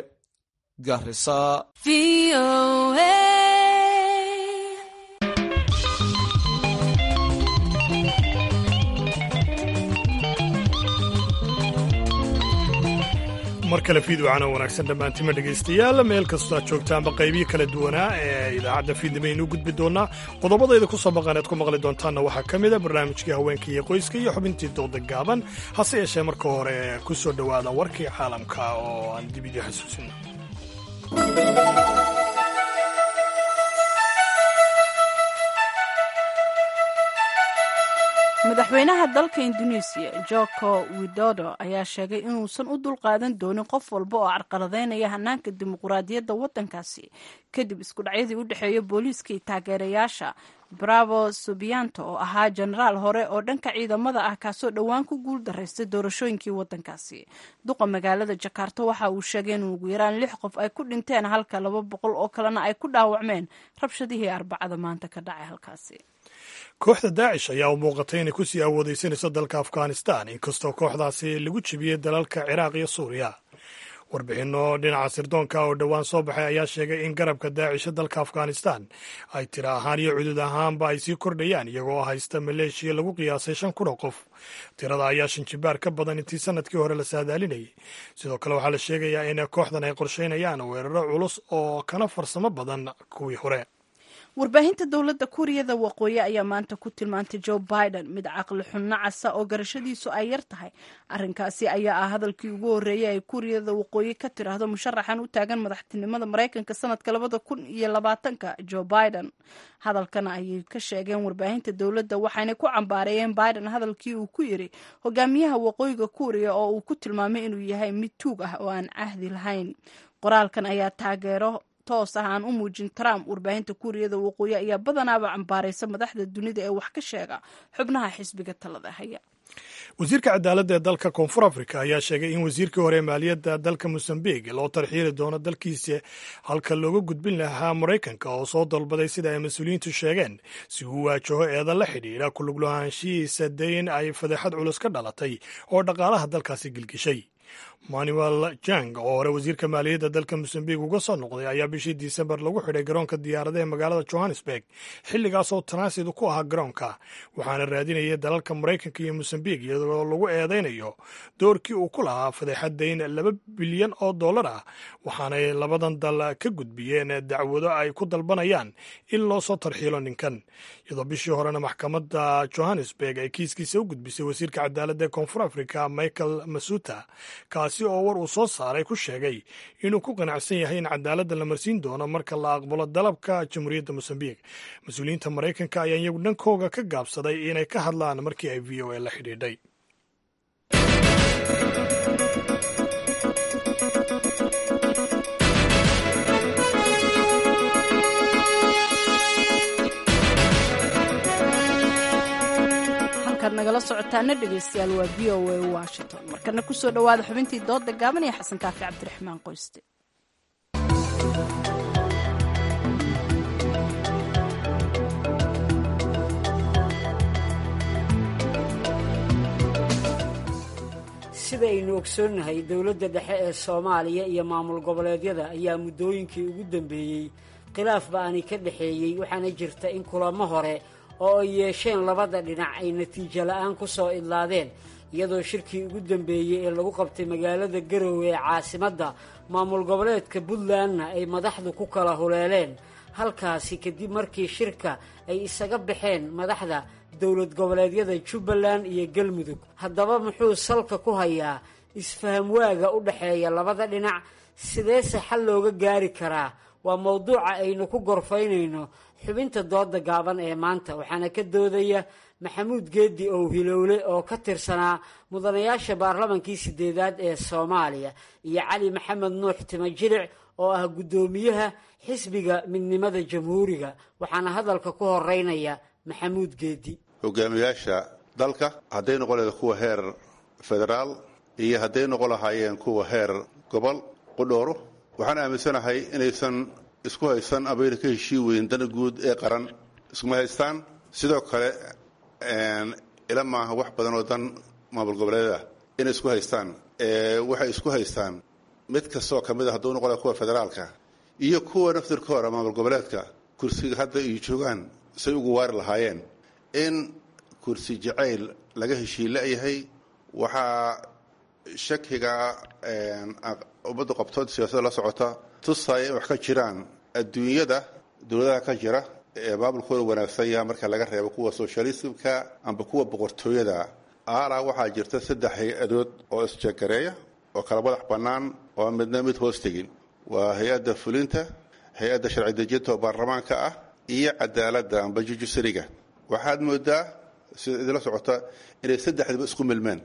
garisa mar kale fiidwacana wanaagsan dhammaantima dhegaystayaal meel kastoo aad joogtaanba qaybihii kala duwanaa ee idaacadda fiidnimaynu gudbi doonaa qodobadayda ku soo maqan ead ku maqli doontaanna waxaa ka mid a barnaamijkii haweenka iyo qoyska iyo xubintii dooda gaaban hase yeeshee marka hore ku soo dhowaada warkii caalamka oo aan dib idii xasuusino madaxweynaha dalka induneisiya joko widodo ayaa sheegay inuusan u dulqaadan doonin qof walba oo carqaladeynaya hanaanka dimuquraadiyadda waddankaasi kadib iskudhacyadii u dhexeeya booliiska iyo taageerayaasha bravo subianto oo ahaa jenaraal hore oo dhanka ciidamada ah kaasoo dhowaan ku guul daraystay doorashooyinkii waddankaasi duqa magaalada jakarta waxa uu sheegay in ugu yaraan lix qof ay ku dhinteen halka laba boqol oo kalena ay ku dhaawacmeen rabshadihii arbacada maanta ka dhacay halkaasi kooxda daacish ayaa u muuqatay inay kusii awoodeysanayso dalka afghanistan inkastoo kooxdaasi lagu jebiyey dalalka ciraaq iyo suuriya warbixinno dhinaca sirdoonka oo dhowaan soo baxay ayaa sheegay in garabka daacisha dalka afghanistan ay tiro ahaan iyo cudud ahaanba ay sii kordhayaan iyagoo haysta maleeshiya lagu qiyaasay shan kun oo qof tirada ayaa shanjibaar ka badan intii sanadkii hore la saadaalinayay sidoo kale waxaa la sheegayaa in kooxdan ay qorsheynayaan weeraro culus oo kana farsamo badan kuwii hore warbaahinta dowladda kuuriyada waqooyi ayaa maanta ku tilmaantay joe biden mid caqli xunno casa oo garashadiisu ay yar tahay arrinkaasi ayaa ah hadalkii ugu horreeyay ay kuuriyada waqooyi ka tiraahdo musharaxan u taagan madaxtinimada maraykanka sanadka labada kun iyo labaatanka joe biden hadalkana ayay ka sheegeen warbaahinta dowladda waxayna ku cambaareeyeen biden hadalkii uu ku yiri hogaamiyaha waqooyiga kuuriya oo uu ku tilmaamay inuu yahay mid tuug ah oo aan cahdi lahayn qoraalkan ayaa taageero toos ah aan u muujin trump warbaahinta kuuriyada waqooyi ayaa badanaaba cambaaraysa madaxda dunida ee wax ka sheega xubnaha xisbiga talada haya wasiirka cadaaladda ee dalka koonfur africa ayaa sheegay in wasiirkii hore maaliyadda dalka mosambik loo tarxiili doono dalkiisa halka looga gudbin lahaa maraykanka oo soo dalbaday sida ay mas-uuliyiintu sheegeen si uu waajaho eeda la xidhiidha kuluglahaanshihiisa dayn ay fadeexad culus ka dhalatay oo dhaqaalaha dalkaasi gilgishay manuel jang oo hore wasiirka maaliyadda dalka mosambik uga soo noqday ayaa bishii disembar lagu xidhay garoonka diyaaradaha magaalada johannesburg xilligaasoo tanaasidu ku ahaa garoonka waxaana raadinayay dalalka maraykanka iyo mosambik iyadoo lagu eedaynayo doorkii uu ku lahaa fadeexad dayn laba bilyan oo dollar ah waxaanay labadan dal ka gudbiyeen dacwado ay ku dalbanayaan in loo soo tarxiilo ninkan iyadoo bishii horena maxkamadda johannesburg ay kiiskiisa u gudbisay wasiirka cadaaladda ee koonfur africa michael masuta kaasi oo war uu soo saaray ku sheegay inuu ku qanacsan yahay in cadaaladda la marsiin doono marka la aqbalo dalabka jamhuuriyadda mosambik mas-uuliyiinta maraykanka ayaa iyagu dhankooga ka gaabsaday inay ka hadlaan markii ay v o a la xidhiidhay nagala socotaana dhegeystayaal waa v o a washington markana kusoo dhowaada xubintii dooda gaaban ee xasan kaafi cabdiraxmaan qoyste sidaynu ogsoonnahay dowladda dhexe ee soomaaliya iyo maamul goboleedyada ayaa muddooyinkii ugu dambeeyey khilaaf ba-ani ka dhexeeyey waxaana jirta in kulamo hore oo ay yeesheen labada dhinac ay natiijo la-aan ku soo idlaadeen iyadoo shirkii ugu dambeeyey ee lagu qabtay magaalada garowe ee caasimadda maamul goboleedka puntlandna ay madaxdu ku kala huleeleen halkaasi kadib markii shirka ay isaga baxeen madaxda dowlad goboleedyada jubbaland iyo galmudug haddaba muxuu salka ku hayaa isfaham waaga u dhexeeya labada dhinac sideese xal looga gaari karaa waa mowduuca aynu ku gorfaynayno xubinta dooda gaaban ee maanta waxaana ka doodaya maxamuud geedi ow hilowle oo ka tirsanaa mudanayaasha baarlamankii sideedaad ee soomaaliya iyo cali maxamed nuux timajilic oo ah guddoomiyaha xisbiga midnimada jamhuuriga waxaana hadalka ku horeynaya maxamuud geedi hogaamiyaasha dalka hadday noqon lahayd kuwa heer federaal iyo hadday noqon lahaayeen kuwa heer gobol qudhooro waxaan aaminsanahay inaysan isku haysan abayna ka heshii weyn dana guud ee qaran iskuma haystaan sidoo kale ila maaha wax badan oo dan maamul goboleedah inay isku haystaan waxay isku haystaan mid kastoo ka mid a hadduu noqon laha kuwa federaalka iyo kuwa naftirkooda maamul goboleedka kursiga hadda ay joogaan say ugu waari lahaayeen in kursi jacayl laga heshii la-yahay waxaa shakiga ummadda qabtood siyaasada la socota tusaya in wax ka jiraan adduunyada dowladaha ka jira ee maamulkooda wanaagsan yaha marka laga reebo kuwa socialismka amba kuwa boqortooyada aalaa waxaa jirta saddex hay-adood oo isjagareeya oo kala madax bannaan oo midna mid hoos tegin waa hay-adda fulinta hay-adda sharci dejinta oo baarlamaanka ah iyo cadaaladda amba jujusariga waxaad moodaa sida idinla socota inay saddexdiiba isku milmeen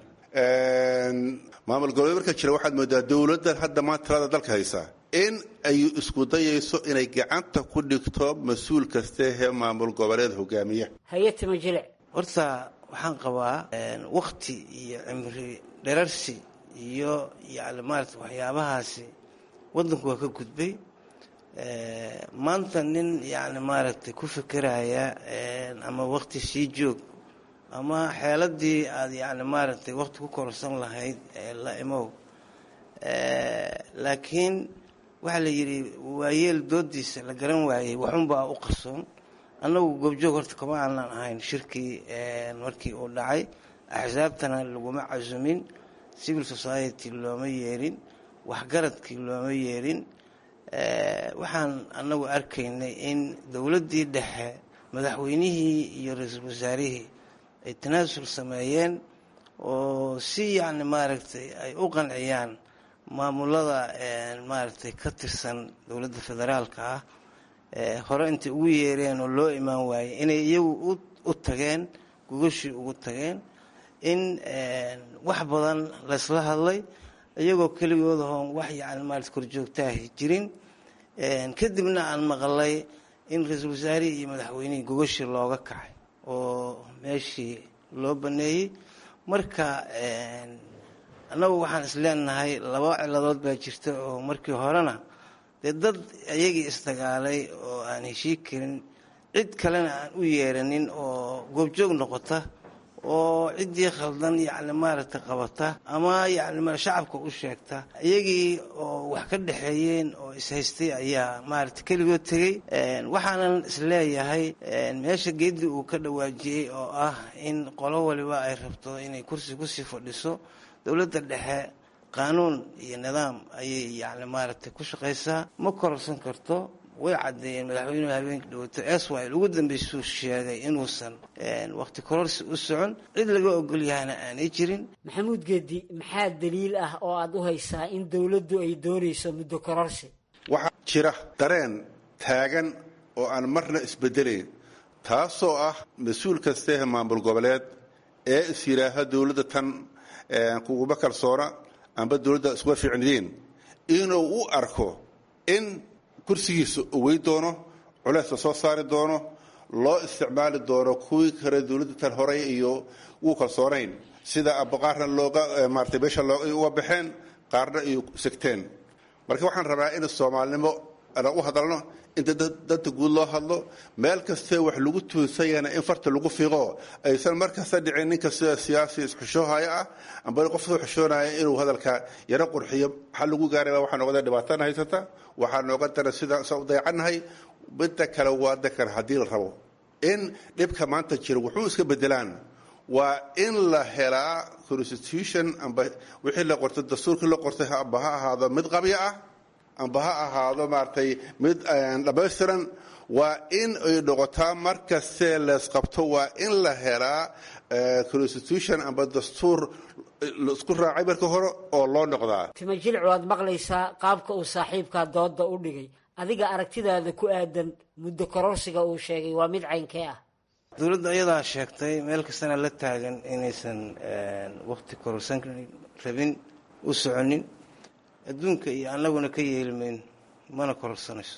maamul goboleed marka jira waxaad moodaa dowladdan hadda maanta talada dalka haysa in ay isku dayayso inay gacanta ku dhigto mas-uul kaste hee maamul goboleed hogaamiya hay-atima jilic horta waxaan qabaa wakti iyo cimri dherarsi iyo yani maarata waxyaabahaasi waddanku waa ka gudbay maanta nin yani maaragtay ku fikiraya ama wakti sii joog ama xeeladii aada yani maaragtay wakti ku korsan lahayd la imow laakiin waxaa la yidhi waayeel doodiisa la garan waayey waxunbaa u qarsoon annagu goobjoog horta kama aanan ahayn shirkii markii uu dhacay axsaabtana laguma casumin civil society looma yeelin waxgaradkii looma yeelin waxaan annagu arkaynay in dowladdii dhexe madaxweynihii iyo ra-iisul wasaarihii ay tanaasul sameeyeen oo si yacni maaragtay ay u qanciyaan maamulada maaragtay ka tirsan dowladda federaalka ah hore intay ugu yeereen oo loo imaan waayey inay iyagu u tageen gogashii ugu tageen in wax badan laysla hadlay iyagoo keligoodahoon wax yacni maarata korjoogtaahi jirin kadibna aan maqlay in ra-iisul wasaarihii iyo madaxweynihii gogashii looga kacay oo meeshii loo baneeyey marka annagu waxaan is leenahay laba ciladood baa jirta oo markii horena dee dad iyagii isdagaalay oo aan heshii karin cid kalena aan u yeeranin oo goobjoog noqota oo ciddii khaldan yacni maaragtay qabata ama yacni shacabka u sheegta iyagii oo wax ka dhexeeyeen oo ishaystay ayaa maaragtay keligood tegey waxaanan isleeyahay meesha geedii uu ka dhawaajiyey oo ah in qolo waliba ay rabto inay kursi kusii fadhiso dowladda dhexe qaanuun iyo nidaam ayay yacni maaragtay ku shaqaysaa ma kororsan karto way caddeeyeen madaxweynuhu habeenka dhawato eswil ugu dambeysuu sheegay inuusan wakhti kororsi u socon cid laga ogol yahayna aanay jirin maxamuud geedi maxaa daliil ah oo aad u haysaa in dowladdu ay doonayso muddo kororsi waxaa jira dareen taagan oo aan marna isbedelayn taasoo ah mas-uul kasteeh maamul goboleed ee is yidhaaha dowladda tan kuguma kalsoona amba dowladda iskuma fiicnidiin inuu u arko in kursigiisa owey doono culeysla soo saari doono loo isticmaali doono kuwii kale dowladda tan horey iyo wuu kalsoonayn sida abaqaarna looga maarata meesha uga baxeen qaarna ay segteen marka waxaan rabaa in soomaalinimo aan u hadalno in danta guud loo hadlo meel kastee wax lagu tuunsanyana in farta lagu fiiqo aysan mar kasta dhicin ninka sida siyaasi isxushoohaya ah amba qof soo xushoonaya inuu hadalka yaro qurxiyo maxaa lagu gaaraya waxaa noqda dhibaatana haysata waxaa nooga dara sida sa u dayacannahay midda kale waa dakar haddii la rabo in dhibka maanta jira wuxuu iska bedelaan waa in la helaa constitution amba wixii la qortay dastuurkii la qortay amba ha ahaado mid qabya ah amba ha ahaado maaragtay mid dhammaystiran waa in ay noqotaa mar kastee leesqabto waa in la helaa constitution amba dastuur laisku raacay marka hore oo loo noqdaa tima jilcu waad maqlaysaa qaabka uu saaxiibkaa dooda u dhigay adiga aragtidaada ku aadan muddo kororsiga uu sheegay waa mid caynkee ah dowladda ayadaa sheegtay meel kastana la taagan inaysan wakti kororsan rabin u soconin adduunka iyo annaguna ka yeelmayn mana kororsanayso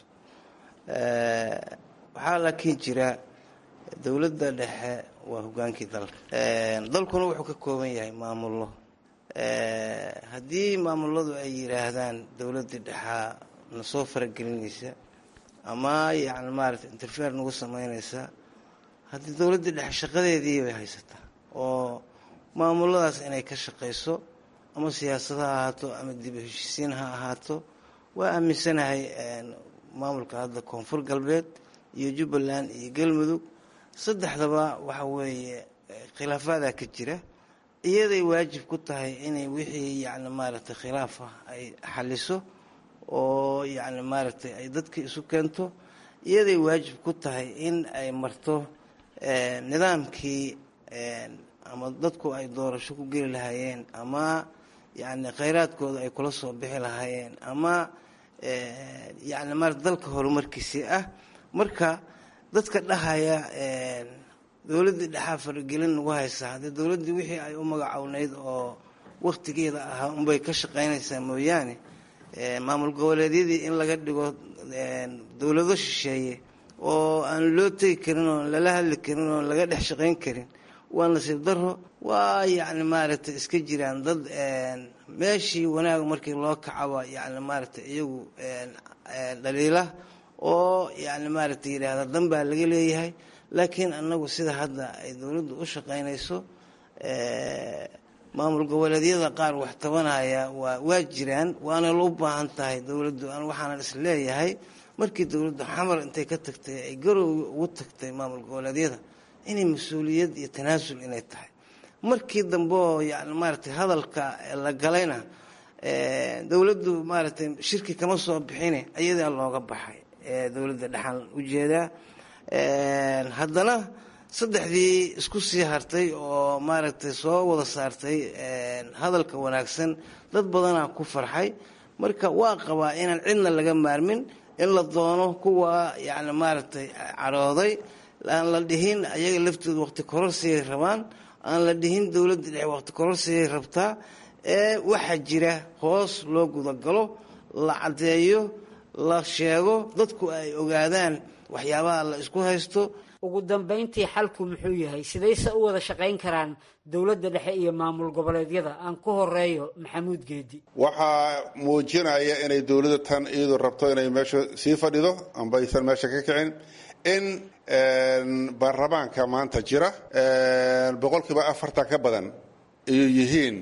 waxaa laakiin jira dowladda dhexe waa hogaankii dalka dalkuna wuxuu ka kooban yahay maamullo haddii maamuladu ay yidhaahdaan dowladdii dhexaa na soo faragelinaysa ama yacni maarata interfeer nagu samaynaysa haddii dowladdii dhexe shaqadeedii bay haysataa oo maamuladaas inay ka shaqayso ama siyaasad ha ahaato ama dib u heshiisiin ha ahaato waa aaminsanahay maamulka hadda koonfur galbeed iyo jubbaland iyo galmudug saddexdaba waxa weeye khilaafaadaa ka jira iyaday waajib ku tahay inay wixii yacni maaragtay khilaaf ah ay xaliso oo yacni maaragtay ay dadka isu keento iyaday waajib ku tahay in ay marto nidaamkii ama dadku ay doorasho ku geli lahaayeen ama yacni khayraadkooda ay kula soo bixi lahaayeen ama yacni maarata dalka horumarkiisii ah marka dadka dhahaya dowladdii dhexaa faragelin nagu haysaa haddii dowladdii wixii ay u magacownayd oo wakhtigeeda ahaa unbay ka shaqaynaysaa mooyaane maamul goboleedyadii in laga dhigo dowlado shisheeye oo aan loo tegi karin oon lala hadli karin oon laga dhex shaqayn karin waa nasiib daro waa yacni maaragtay iska jiraan dad meeshii wanaag markii loo kacaba yacni maaragtay iyagu dhaliila oo yacni maaragtay yidhaahda dan baa laga leeyahay laakiin annagu sida hadda ay dowladdu u shaqaynayso maamul goboleedyada qaar wax tabanaya waa waa jiraan waana u baahan tahay dowladdu an waxaanan is leeyahay markii dowladdu xamar intay ka tagtay ay garow ugu tagtay maamul goboleedyada inay mas-uuliyad iyo tanaasul inay tahay markii dambe oo yani maaragtay hadalka la galayna dowladdu maaragtay shirki kama soo bixine ayadaa looga baxay dowladda dhexaan ujeedaa haddana saddexdii isku sii hartay oo maaragtay soo wada saartay hadalka wanaagsan dad badanaa ku farxay marka waa qabaa inaan cidna laga maarmin in la doono kuwa yani maaragtay cadhooday aan la dhihin ayaga laftooda waqti kororsigay rabaan aan la dhihin dowladda dhexe waqti kororsigay rabtaa ee waxaa jira hoos loo gudagalo la caddeeyo la sheego dadku ay ogaadaan waxyaabaha la isku haysto ugu dambayntii xalku muxuu yahay sidayse u wada shaqayn karaan dowladda dhexe iyo maamul goboleedyada aan ku horeeyo maxamuud geedi waxaa muujinaya inay dowladda tan iyadu rabto inay meesha sii fadhido amba aysan meesha ka kicin in baarlamaanka maanta jira boqolkiiba afartan ka badan ayuu yihiin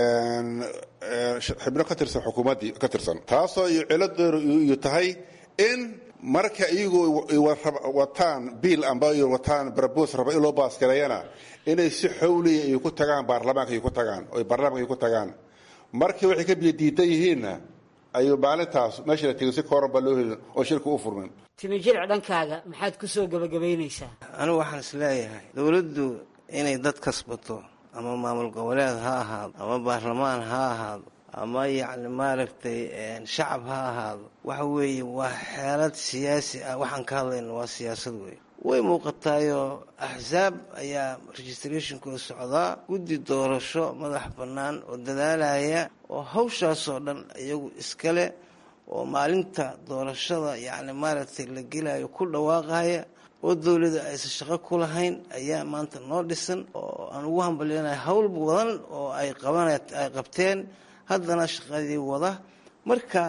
xibno ka tirsan xukuumaddii ka tirsan taasoo iyo ciladeedu iyo tahay in marka iyagu wataan biil amba wataan barbos raba in loo baasgareeyana inay si xawliya ay ku tagaan baarlamaanka ay ku tagaan oo baarlamaanka ay ku tagaan markii waxay ka biyo diidan yihiinna ayuu maalintaas meesha la tegin si kooran baa loo helin oo shirka u furmin timijirc dhankaaga maxaad ku soo gebagabaynaysaa anigu waxaan is leeyahay dowladdu inay dad kasbato ama maamul goboleed ha ahaado ama baarlamaan ha ahaado ama yacni maaragtay shacab ha ahaado waxa weeye waa xeelad siyaasi ah waxaan ka hadlayna waa siyaasad wey way muuqataayoo axsaab ayaa registrationkooda socdaa guddi doorasho madax bannaan oo dadaalaya oo hawshaasoo dhan iyagu iskale oo maalinta doorashada yacni maaragtay la gelayo ku dhawaaqaya oo dowladda aysan shaqo ku lahayn ayaa maanta noo dhisan oo aan ugu hambalyanaya hawl badan oo ay qaban ay qabteen haddana shaqadii wada marka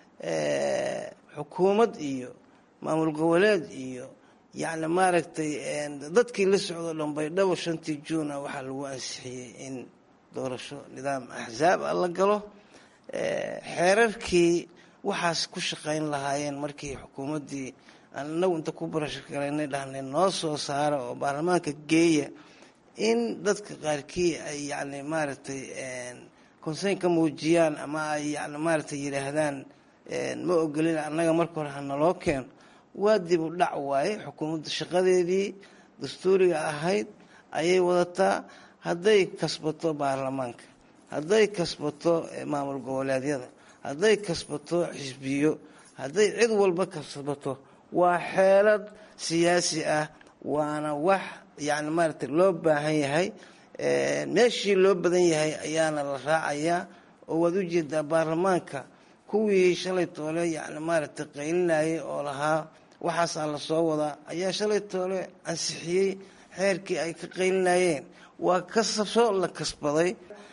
xukuumad iyo maamul goboleed iyo yacni maaragtay dadkii la socdo dhan baydhabo shantii juuna waxaa lagu ansixiyey in doorasho nidaam axsaab ah la galo xeerarkii waxaas ku shaqayn lahaayeen markii xukuumaddii aan inagu inta ku barashgalaynay dhahnay noo soo saara oo baarlamaanka geeya in dadka qaarkii ay yacni maaragtay konseyn ka muujiyaan ama ay yani maaragtay yidhaahdaan ma ogolin annaga marka hore hanaloo keeno waa dib u dhac waaye xukuumadda shaqadeedii dastuuriga ahayd ayay wadataa hadday kasbato baarlamaanka hadday kasbato maamul goboleedyada hadday kasbato xisbiyo hadday cid walba kasbato waa xeelad siyaasi ah waana wax yani maaragtay loo baahan yahay meeshii loo badan yahay ayaana la raacayaa oo waad u jeedaa baarlamaanka kuwii shalay toole yani maaragtay qaylinayay oo lahaa waxaasaa la soo wadaa ayaa shalay toole ansixiyey xeerkii ay ka qaylinayeen waa kasabso la kasbaday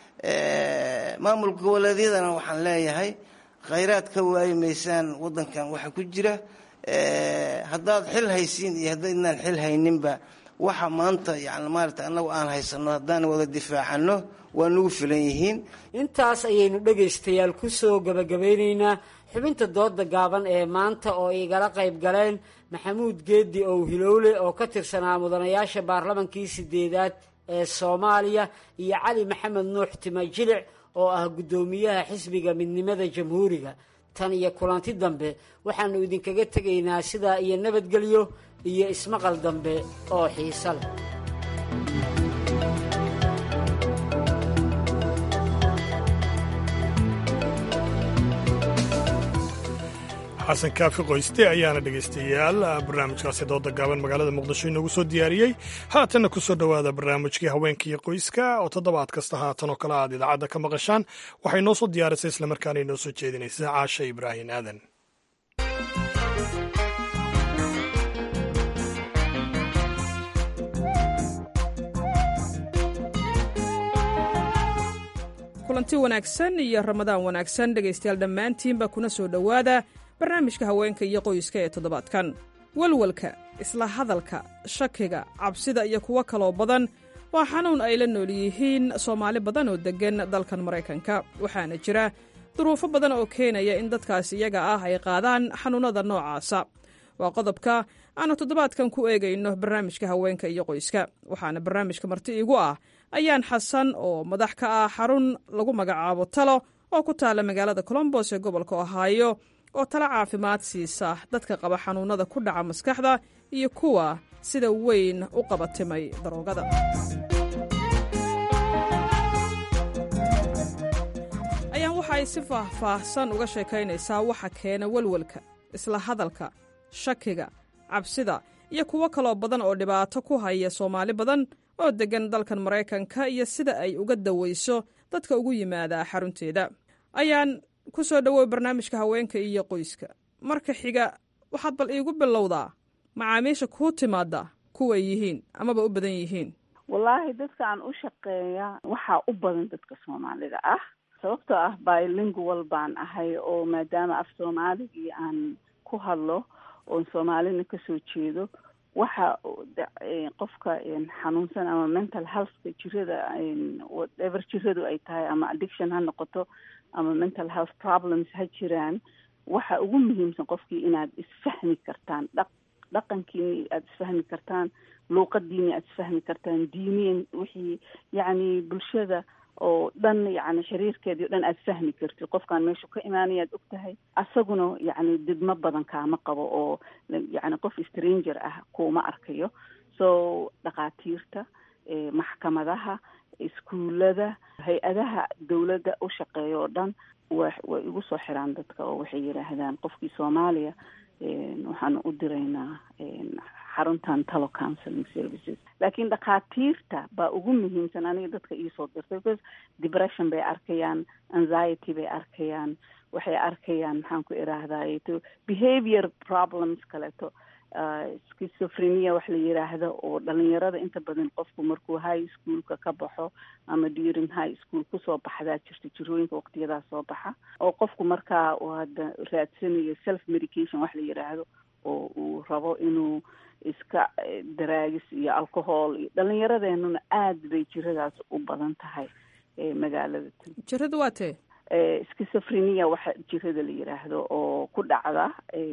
maamul goboleedyadana waxaan leeyahay khayraad ka waayi maysaan wadankan waxa ku jira haddaad xil haysiin iyo haddaydnaan xil hayninba waxa maanta yani maarata annagu aan haysano haddaan wada difaacano waa nugu filan yihiin intaas ayaynu dhegaystayaal ku soo gebagabaynaynaa xubinta dooda gaaban ee maanta oo igala qayb galeen maxamuud geedi ow hilowle oo ka tirsanaa mudanayaasha baarlamankii sideedaad ee soomaaliya iyo cali maxamed nuux timajilic oo ah guddoomiyaha xisbiga midnimada jamhuuriga tan iyo kulanti dambe waxaannu idinkaga tegaynaa sidaa iyo nabadgelyo iyo ismaqal dambe oo xiiso leh xasan kaafi qoyste ayaana dhegaystayaal barnaamijkaasi dooda gaaban magaalada muqdisho inoogu soo diyaariyey haatanna ku soo dhowaada barnaamijkii haweenkaiyo qoyska oo toddobaad kasta haatan oo kale aad idaacadda ka maqashaan waxay noo soo diyaarisay islamarkaana inoo soo jeedinaysaa caasha ibraahin aadan kulanti wanaagsan iyo ramadaan wanaagsan dhegaystayaal dhammaantiinba kuna soo dhowaada barnaamijka haweenka iyo qoyska ee toddobaadkan walwalka isla hadalka shakiga cabsida iyo kuwo kaloo badan waa xanuun ay la nool yihiin soomaali badan oo deggan dalkan maraykanka waxaana jira duruufo badan oo keenaya in dadkaas iyaga ah ay qaadaan xanuunnada noocaasa waa qodobka aanu toddobaadkan ku eegayno barnaamijka haweenka iyo qoyska waxaana barnaamijka marti iigu ah ayaan xasan oo madax ka ah xarun lagu magacaabo talo oo ku taalla magaalada colombos ee gobolka ohaayo oo talo caafimaad siisa dadka qaba xanuunnada ku dhaca maskaxda iyo kuwa sida weyn u qabatimay daroogada ayaan waxa ay si faahfaahsan uga sheekaynaysaa waxa keena welwelka isla hadalka shakiga cabsida iyo kuwo kaloo badan oo dhibaato ku haya soomaali badan oo deggan dalkan maraykanka iyo sida ay uga dawayso dadka ugu yimaada xarunteeda ayaan ku soo dhowow barnaamijka haweenka iyo qoyska marka xiga waxaad bal iigu bilowdaa macaamiisha kuu timaadda kuway yihiin amaba u badan yihiin wallaahi dadka aan u shaqeeya waxaa u badan dadka soomaalida ah sababtoo ah bilingual baan ahay oo maadaama af soomaaligii aan ku hadlo oon soomaalina kasoo jeedo waxa qofka xanuunsan ama mental healthka jirada whatever jiradu ay tahay ama addiction ha noqoto ama mental health problems ha jiraan waxa ugu muhiimsan qofkii inaad isfahmi kartaan dhaq dhaqankiini aada isfahmi kartaan luuqadiini aada isfahmi kartaan diiniyan wixii yacni bulshada oo dhan yacni xiriirkeedii o dhan aada fahmi kartid qofkaan meeshu ka imaanaya ad og tahay asaguna yacni didmo badan kaama qabo oo yacni qof stranger ah kuuma arkayo so dhakhaatiirta maxkamadaha iskuullada hay-adaha dawladda u shaqeeya oo dhan wa way igu soo xiraan dadka oo waxay yidhaahdaan qofkii soomaaliya waxaanu u diraynaa xaruntan talo counseling services laakiin dhakhaatiirta baa ugu muhiimsan aniga dadka iisoo dirtay because depression bay arkayaan anxiety bay arkayaan waxay arkayaan maxaan ku idhaahdaye to behavior problems kaleeto schizophrenia wax la yiraahdo oo dhalinyarada inta badan qofku markuu high schoolka ka baxo ama during high school kusoo baxdaa jirta jirooyinka waqtiyadaas soo baxa oo qofku markaa uu hadda raadsanayo self medication wax la yiraahdo oo uu rabo inuu iska daraagis iyo alcohol iyo dhalinyaradeenuna aad bay jiradaas u badan tahay magaalada jirada waa tee schizophrenia waxa jirada la yiraahdo oo ku dhacda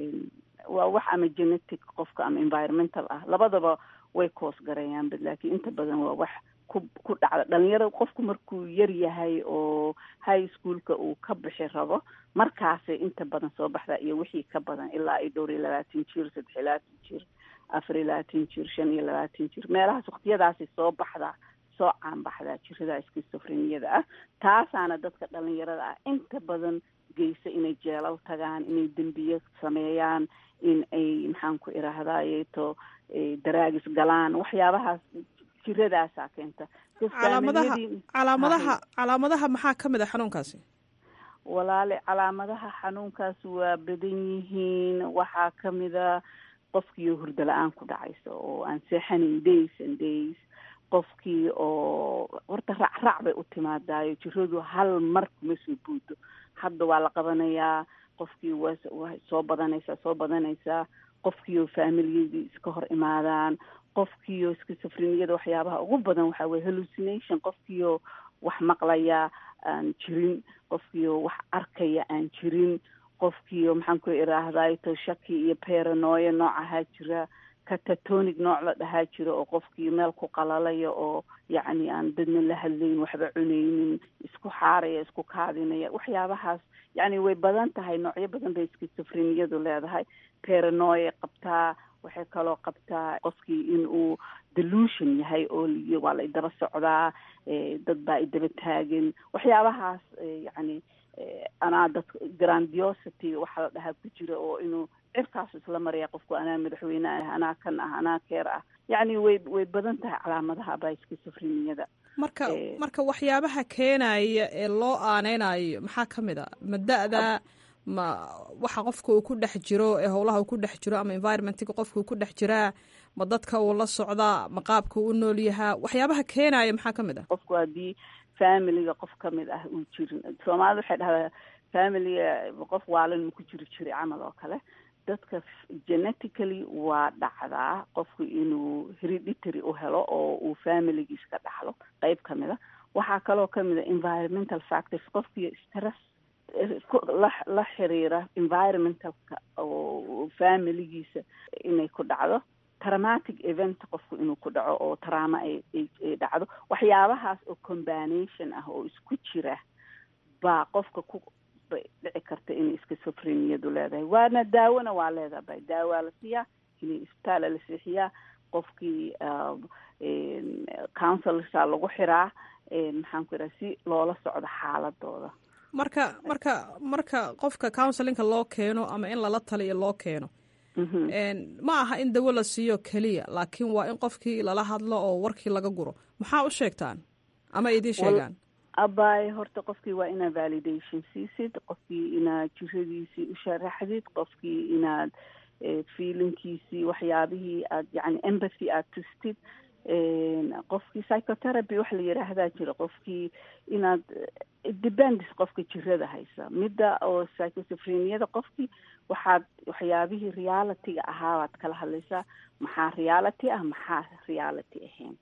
waa wax ama genetic qofka ama environmental ah labadaba way koos gareeyaan bad laakiin inta badan waa wax ku ku dhacda dhalinyarada qofku markuu yar yahay oo high schoolka uu ka bixi rabo markaasay inta badan soo baxdaa iyo wixii ka badan ilaa ay dhowr iyo labaatan jir saddex iyo labaatan jir afar iyo labaatan jir shan iyo labaatan jir meelahaas waqtiyadaasay soo baxdaa soo caanbaxdaa jirada schizophreniada ah taasaana dadka dhalinyarada ah inta badan geysa inay jeelal tagaan inay dembiye sameeyaan in ay maxaan ku idhaahdayeto daraagis galaan waxyaabahaas jiradaasaa keenta calaamadaha calaamadaha calaamadaha maxaa ka mid a xanuunkaasi walaale calaamadaha xanuunkaas waa badan yihiin waxaa kamida qofkii hurdo la-aan ku dhacaysa oo aan seexanayn days and days qofkii oo horta racrac bay u timaadaayo jiradu hal mar kuma soo buudo hadda waa la qabanayaa qofkii wa waa soo badanaysaa soo badanaysaa qofkiioo faamilyadii iska hor imaadaan qofkiioo schizophreniada waxyaabaha ugu badan waxaa weye hallucination qofkiioo wax maqlaya aan jirin qofkiioo wax arkaya aan jirin qofkiioo maxaan ku idhaahday to shaki iyo paranoya noocahaa jira catatonic nooc la dhahaa jiro oo qofkii meel ku qalalaya oo yacni aan dadna la hadlayn waxba cunaynin isku xaaraya isku kaadinaya waxyaabahaas yacni way badan tahay noocyo badan bay schizophreniadu leedahay paranoya qabtaa waxay kaloo qabtaa qofkii in uu delusion yahay oo waa la idaba socdaa dad baa idaba taagan waxyaabahaas yacni anaa dad grandiosity waxaa la dhahaa ku jira oo inuu cirkaasu isla maraya qofku anaa madaxweyne ah anaa kan ah anaa keer ah yacni way way badan tahay calaamadaha ba schizophreniada marka marka waxyaabaha keenaya ee loo aaneynayo maxaa ka mid a ma da-da ma waxa qofka uu ku dhex jiro ee howlaha uu ku dhex jiro ama environmentka qofka uu ku dhex jiraa ma dadka uu la socdaa ma qaabka uu nool yahaa waxyaabaha keenaya maxaa ka mid ah qofku haddii familiga qof ka mid ah uu jirin soomaalida waxay dhahdaa familiga qof waalin ma ku jiri jiray camal oo kale dadka genetically waa dhacdaa qofku inuu hereditary u helo oo uu familigiis ka dhaxlo qeyb ka mid a waxaa kaloo kamid a environmental factors qofkii stress la la xiriira environmentalka oo familigiisa inay ku dhacdo traumatic event qofku inuu ku dhaco oo trauma ay ay dhacdo waxyaabahaas oo combination ah oo isku jira baa qofka ku dhici karta inay schizophreniadu leedahay waana daawona waa leedahay daawaa la siiyaa inay isbitaala la seexiyaa qofkii counselorsaa lagu xiraa maxaan ku idhaha si loola socdo xaaladooda marka marka marka qofka counselinka loo keeno ama in lala taliyo loo keeno ma aha in dawo la siiyo keliya laakiin waa in qofkii lala hadlo oo warkii laga guro maxaa u sheegtaan ama idiin sheegaan abay horta qofkii waa inaad validation siisid qofkii inaad jiradiisii u sharaxdid qofkii inaad feelinkiisii waxyaabihii aad yani empathy aad tustid qofkii psychotherapy wax la yidhaahdaa jira qofkii inaad depends qofka jirada haysa midda oo psychosophreniada qofkii waxaad waxyaabihii realityga ahaa baad kala hadlaysaa maxaa reality ah maxaa reality ahayn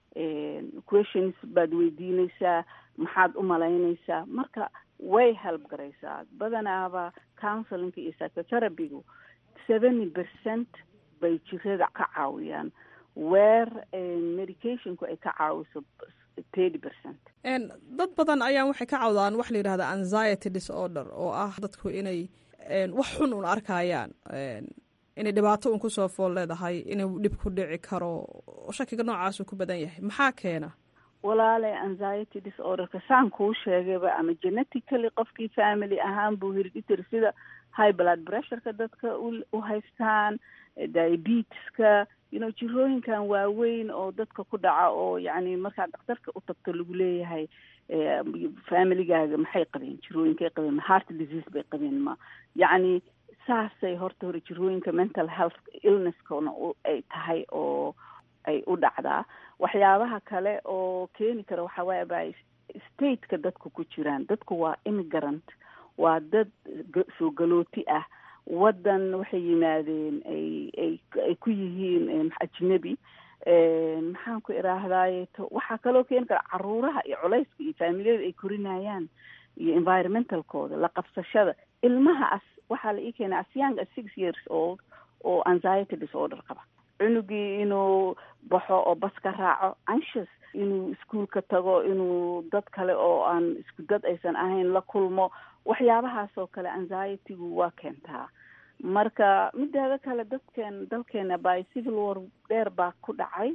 questions baad weydiineysaa maxaad u malaynaysaa marka way help garaysaa badanaaba counselinga iyo psychotherapygu seventy percent bay jirada ka caawiyaan weer medicationku ay ka caawiso thirty percent dad badan ayaan waxay ka cawdaan wax la yidhahda anxiety disorder oo ah dadku inay wax xun un arkayaan inay dhibaato un kusoo fool leedahay inuu dhib ku dhici karo shakiga noocaasuu ku badan yahay maxaa keena walaale anxiety disorderka saan kuu sheegayba ama genetically qofkii family ahaan buu hereditary sida high blood pressureka dadka u haystaan diabeteska you know jirooyinkan waaweyn oo dadka ku dhaca oo yacni markaad dhakhtarka u tagto lagu leeyahay familygaaga maxay qabeen jirooyinkay qabeen ma heart disease bay qabeen ma yacni saasay horta hore jirooyinka mental health illnesskana ay tahay oo ay u dhacdaa waxyaabaha kale oo keeni kara waxaa waaya ba stateka dadku ku jiraan dadku waa immigrant waa dad soo galooti ah waddan waxay yimaadeen ay ay ay ku yihiin ajnebi maxaan ku idhaahdaye to waxaa kaloo keeni kara caruuraha iyo culayska iyo faamiliyada ay korinayaan iyo environmentalkooda la qabsashada ilmaha as waxaa la ii keenay as young as six years old oo anxiety disorder qaba cunugii inuu baxo oo bas ka raaco anxious inuu iskuolka tago inuu dad kale oo aan isku dad aysan ahayn la kulmo waxyaabahaas oo kale anxietygu waa keentaa marka mideeda kale dadkeen dalkeena by civil war dheer baa ku dhacay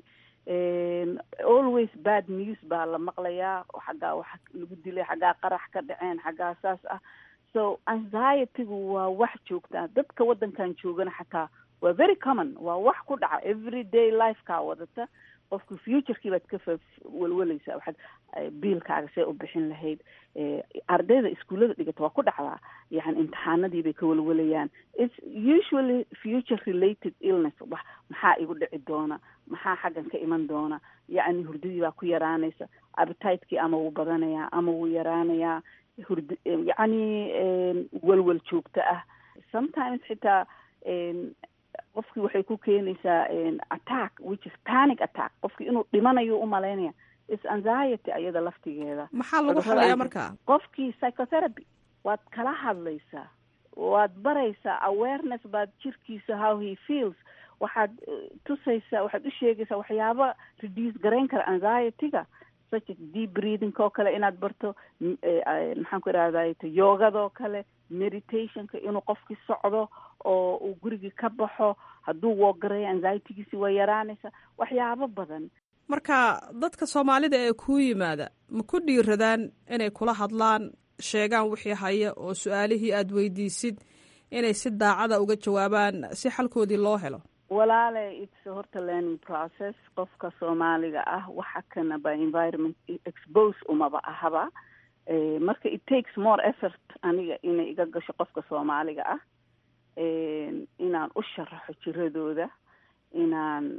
always bad news baa la maqlayaa xaggaa wax lagu dilay xaggaa qarax ka dhaceen xaggaa saas ah so anxietygu waa wax joogtaa dadka waddankan joogana xataa waa very common waa wax ku dhaca every day lifekaa wadata qofka futurekii baad ka fa welweleysaa waxaad biilkaaga see u bixin lahayd ardayda iskuullada dhigata waa ku dhacdaa yani imtixaanadii bay ka welwelayaan its usually future related illness wax maxaa igu dhici doona maxaa xaggan ka iman doona yacni hurdadii baa ku yaraanaysa appetite-kii ama wuu badanayaa ama wuu yaraanayaa hurd yacni welwel joogto ah sometimes xitaa qofkii waxay ku keenaysaa attack which is panic attack qofkii inuu dhimanayo umalaynaya is anxiety ayada laftigeeda maxaa lagu xalayaa markaa qofkii psychotherapy waad kala hadlaysaa waad baraysaa awareness baad jirkiisa how he feels waxaad tusaysaa waxaad u sheegaysaa waxyaaba reduce garayn kara anxietyga such as deep breathing oo kale inaad barto maxaan ku idhahday yogadoo kale meditationka inuu qofkii socdo oo uu gurigii ka baxo hadduu woogarayo anxietygiisi waa yaraanaysa waxyaabo badan marka dadka soomaalida ee kuu yimaada ma ku dhiiradaan inay kula hadlaan sheegaan wixii haya oo su-aalihii aada weydiisid inay si daacada uga jawaabaan si xalkoodii loo helo walaale its horta learning process qofka soomaaliga ah waxa kana by environment expose umaba ahaba marka it takes more effort aniga inay iga gasho qofka soomaaliga ah inaan u sharaxo jiradooda inaan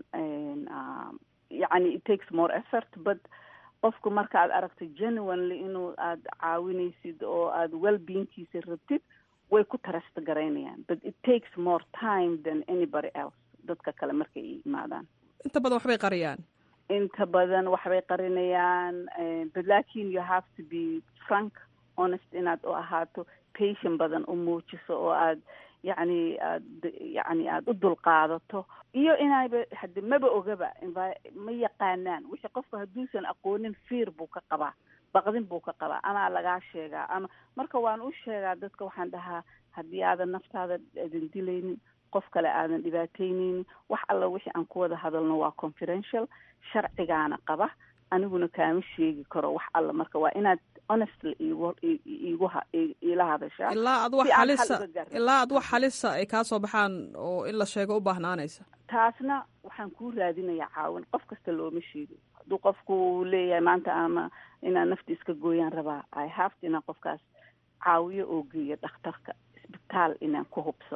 yacni it takes more effort but qofku marka aad aragto genuinely inuu aada caawinaysid oo aada wellbeingkiisa rabtid way ku tarasta garaynayaan but it takes more time than anybody else dadka kale markay imaadaan inta badan waxbay qariyaan inta badan waxbay qarinayaan but lakin you have to be frank honest inaad u ahaato patient badan u muujiso oo aad yacni aad yacni aada u dulqaadato iyo inayba hade maba ogaba ma yaqaanaan wixii qofka hadduusan aqoonin fiir buu ka qabaa baqdin buu ka qabaa amaa lagaa sheegaa ama marka waan u sheegaa dadka waxaan dhahaa haddii aadan naftaada aadan dilaynin qof kale aadan dhibaataynaynin wax alla wixii aan ku wada hadalno waa confidential sharcigaana qaba aniguna kaama sheegi karo wax alla marka waa inaad honestly igu igu iila hadashaa ilaa ad wax halisa ilaa ad wax halisa ay kaa soo baxaan oo in la sheego u baahnaanaysa taasna waxaan kuu raadinayaa caawin qof kasta looma sheego hadduu qofku leeyahay maanta ama inaan nafti iska gooyaan rabaa i have to inaan qofkaas caawiyo oo geeyo dhakhtarka isbitaal inaan ku hubsado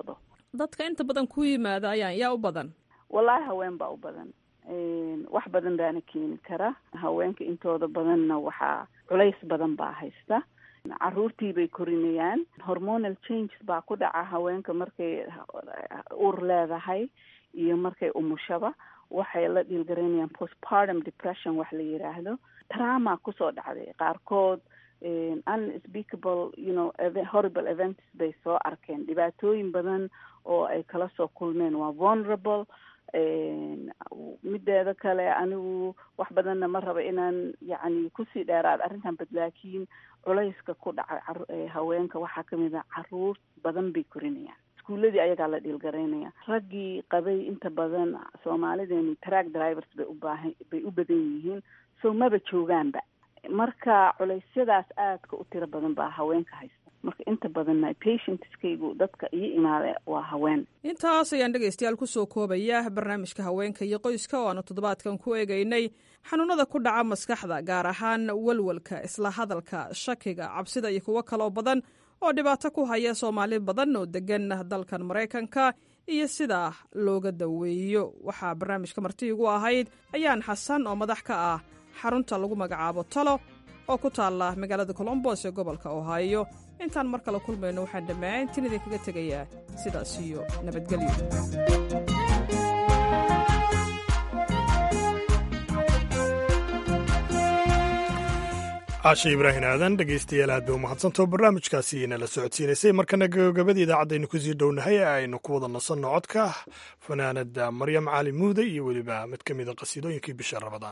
dadka inta badan ku yimaada ayaan yaa u badan wallaahi haween baa u badan wax badan baana keeni kara haweenka intooda badanna waxaa culays badan baa haysta caruurtii bay korinayaan hormonal changes baa ku dhaca haweenka markay ur leedahay iyo markay umushaba waxay la dhiilgaraynayaan postpartum depression wax la yiraahdo trama kusoo dhacday qaarkood unspeakable you know horrible events bay soo arkeen dhibaatooyin badan oo ay kala soo kulmeen waa vulnerable mideeda kale anigu wax badanna ma raba inaan yacni kusii dheeraad arrintan bad laakiin culayska ku dhacay haweenka waxaa kamid a caruur badan bay korinayaan iskuuladii ayagaa la dhiilgaraynaya raggii qabay inta badan soomaalideenu track drivers bay ubaahan bay u badan yihiin so maba joogaanba marka culeysyadaas aadka u tiro badan baa haweenka haysta marka inta badanna patientskaygu dadka iyo imaada waa haween intaas ayaan dhegaystayaal kusoo koobaya barnaamijka haweenka iyo qoyska oo aanu toddobaadkan ku eegaynay xanuunada ku dhaca maskaxda gaar ahaan walwalka isla hadalka shakiga cabsida iyo kuwo kaloo badan oo dhibaato ku haya soomaali badan oo degan dalkan maraykanka iyo sida looga daweeyo waxaa barnaamijka marti igu ahayd ayaan xasan oo madax ka ah xarunta lagu magacaabo talo oo ku taalla magaalada colombos ee gobolka ohaayo intaan mar kale kulmayno waxaan dhammaantiin idinkaga tegayaa sidaas iyo nabadgelyo caashe ibraahin aadan dhegaystayaal aad bay u mahadsantao barnaamijkaasi nala socodsiinaysay markana gabagabada idaacadaynu kusii dhownahay ee aynu ku wada nasanno codka fanaanada maryam cali muude iyo weliba mid ka mida qasiidooyinkii bisha rabadaan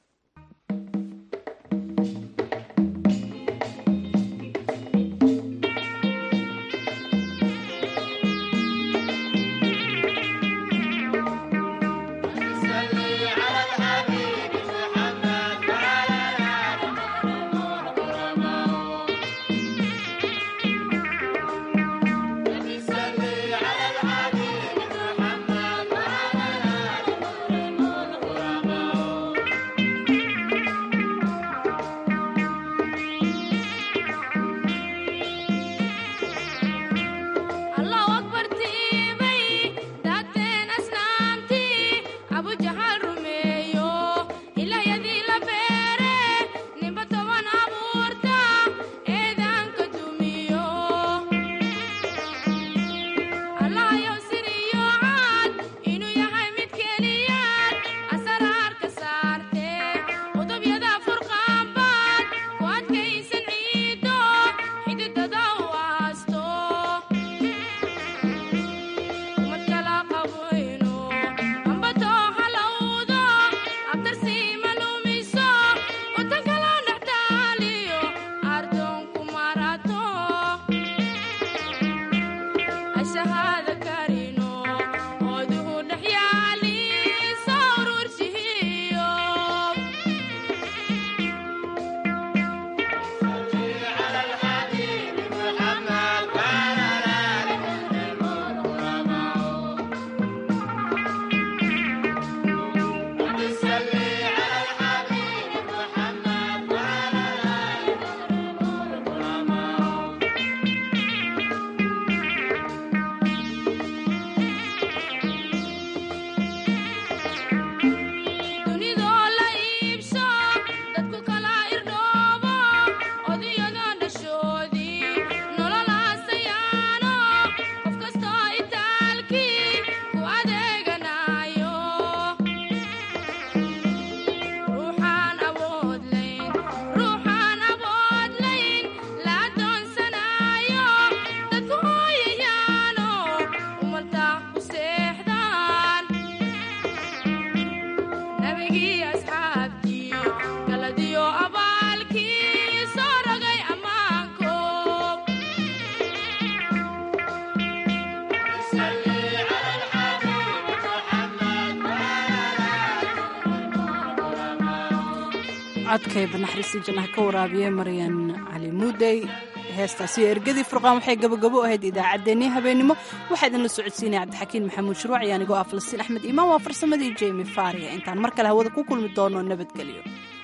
codkay banaxriisi jannaha ka waraabiye maryan cali muudey heestaasiyo ergadii furqaan waxay gabagabo ahayd idaacaddeenii habeennimo waxaa idinla socodsiinaya cabdixakiin maxamuud shuruuc iyo anigoo ah falastiin axmed iimaan waa farsamadii jemi faariya intaan mar kale hawada ku kulmi doono nabadgelyo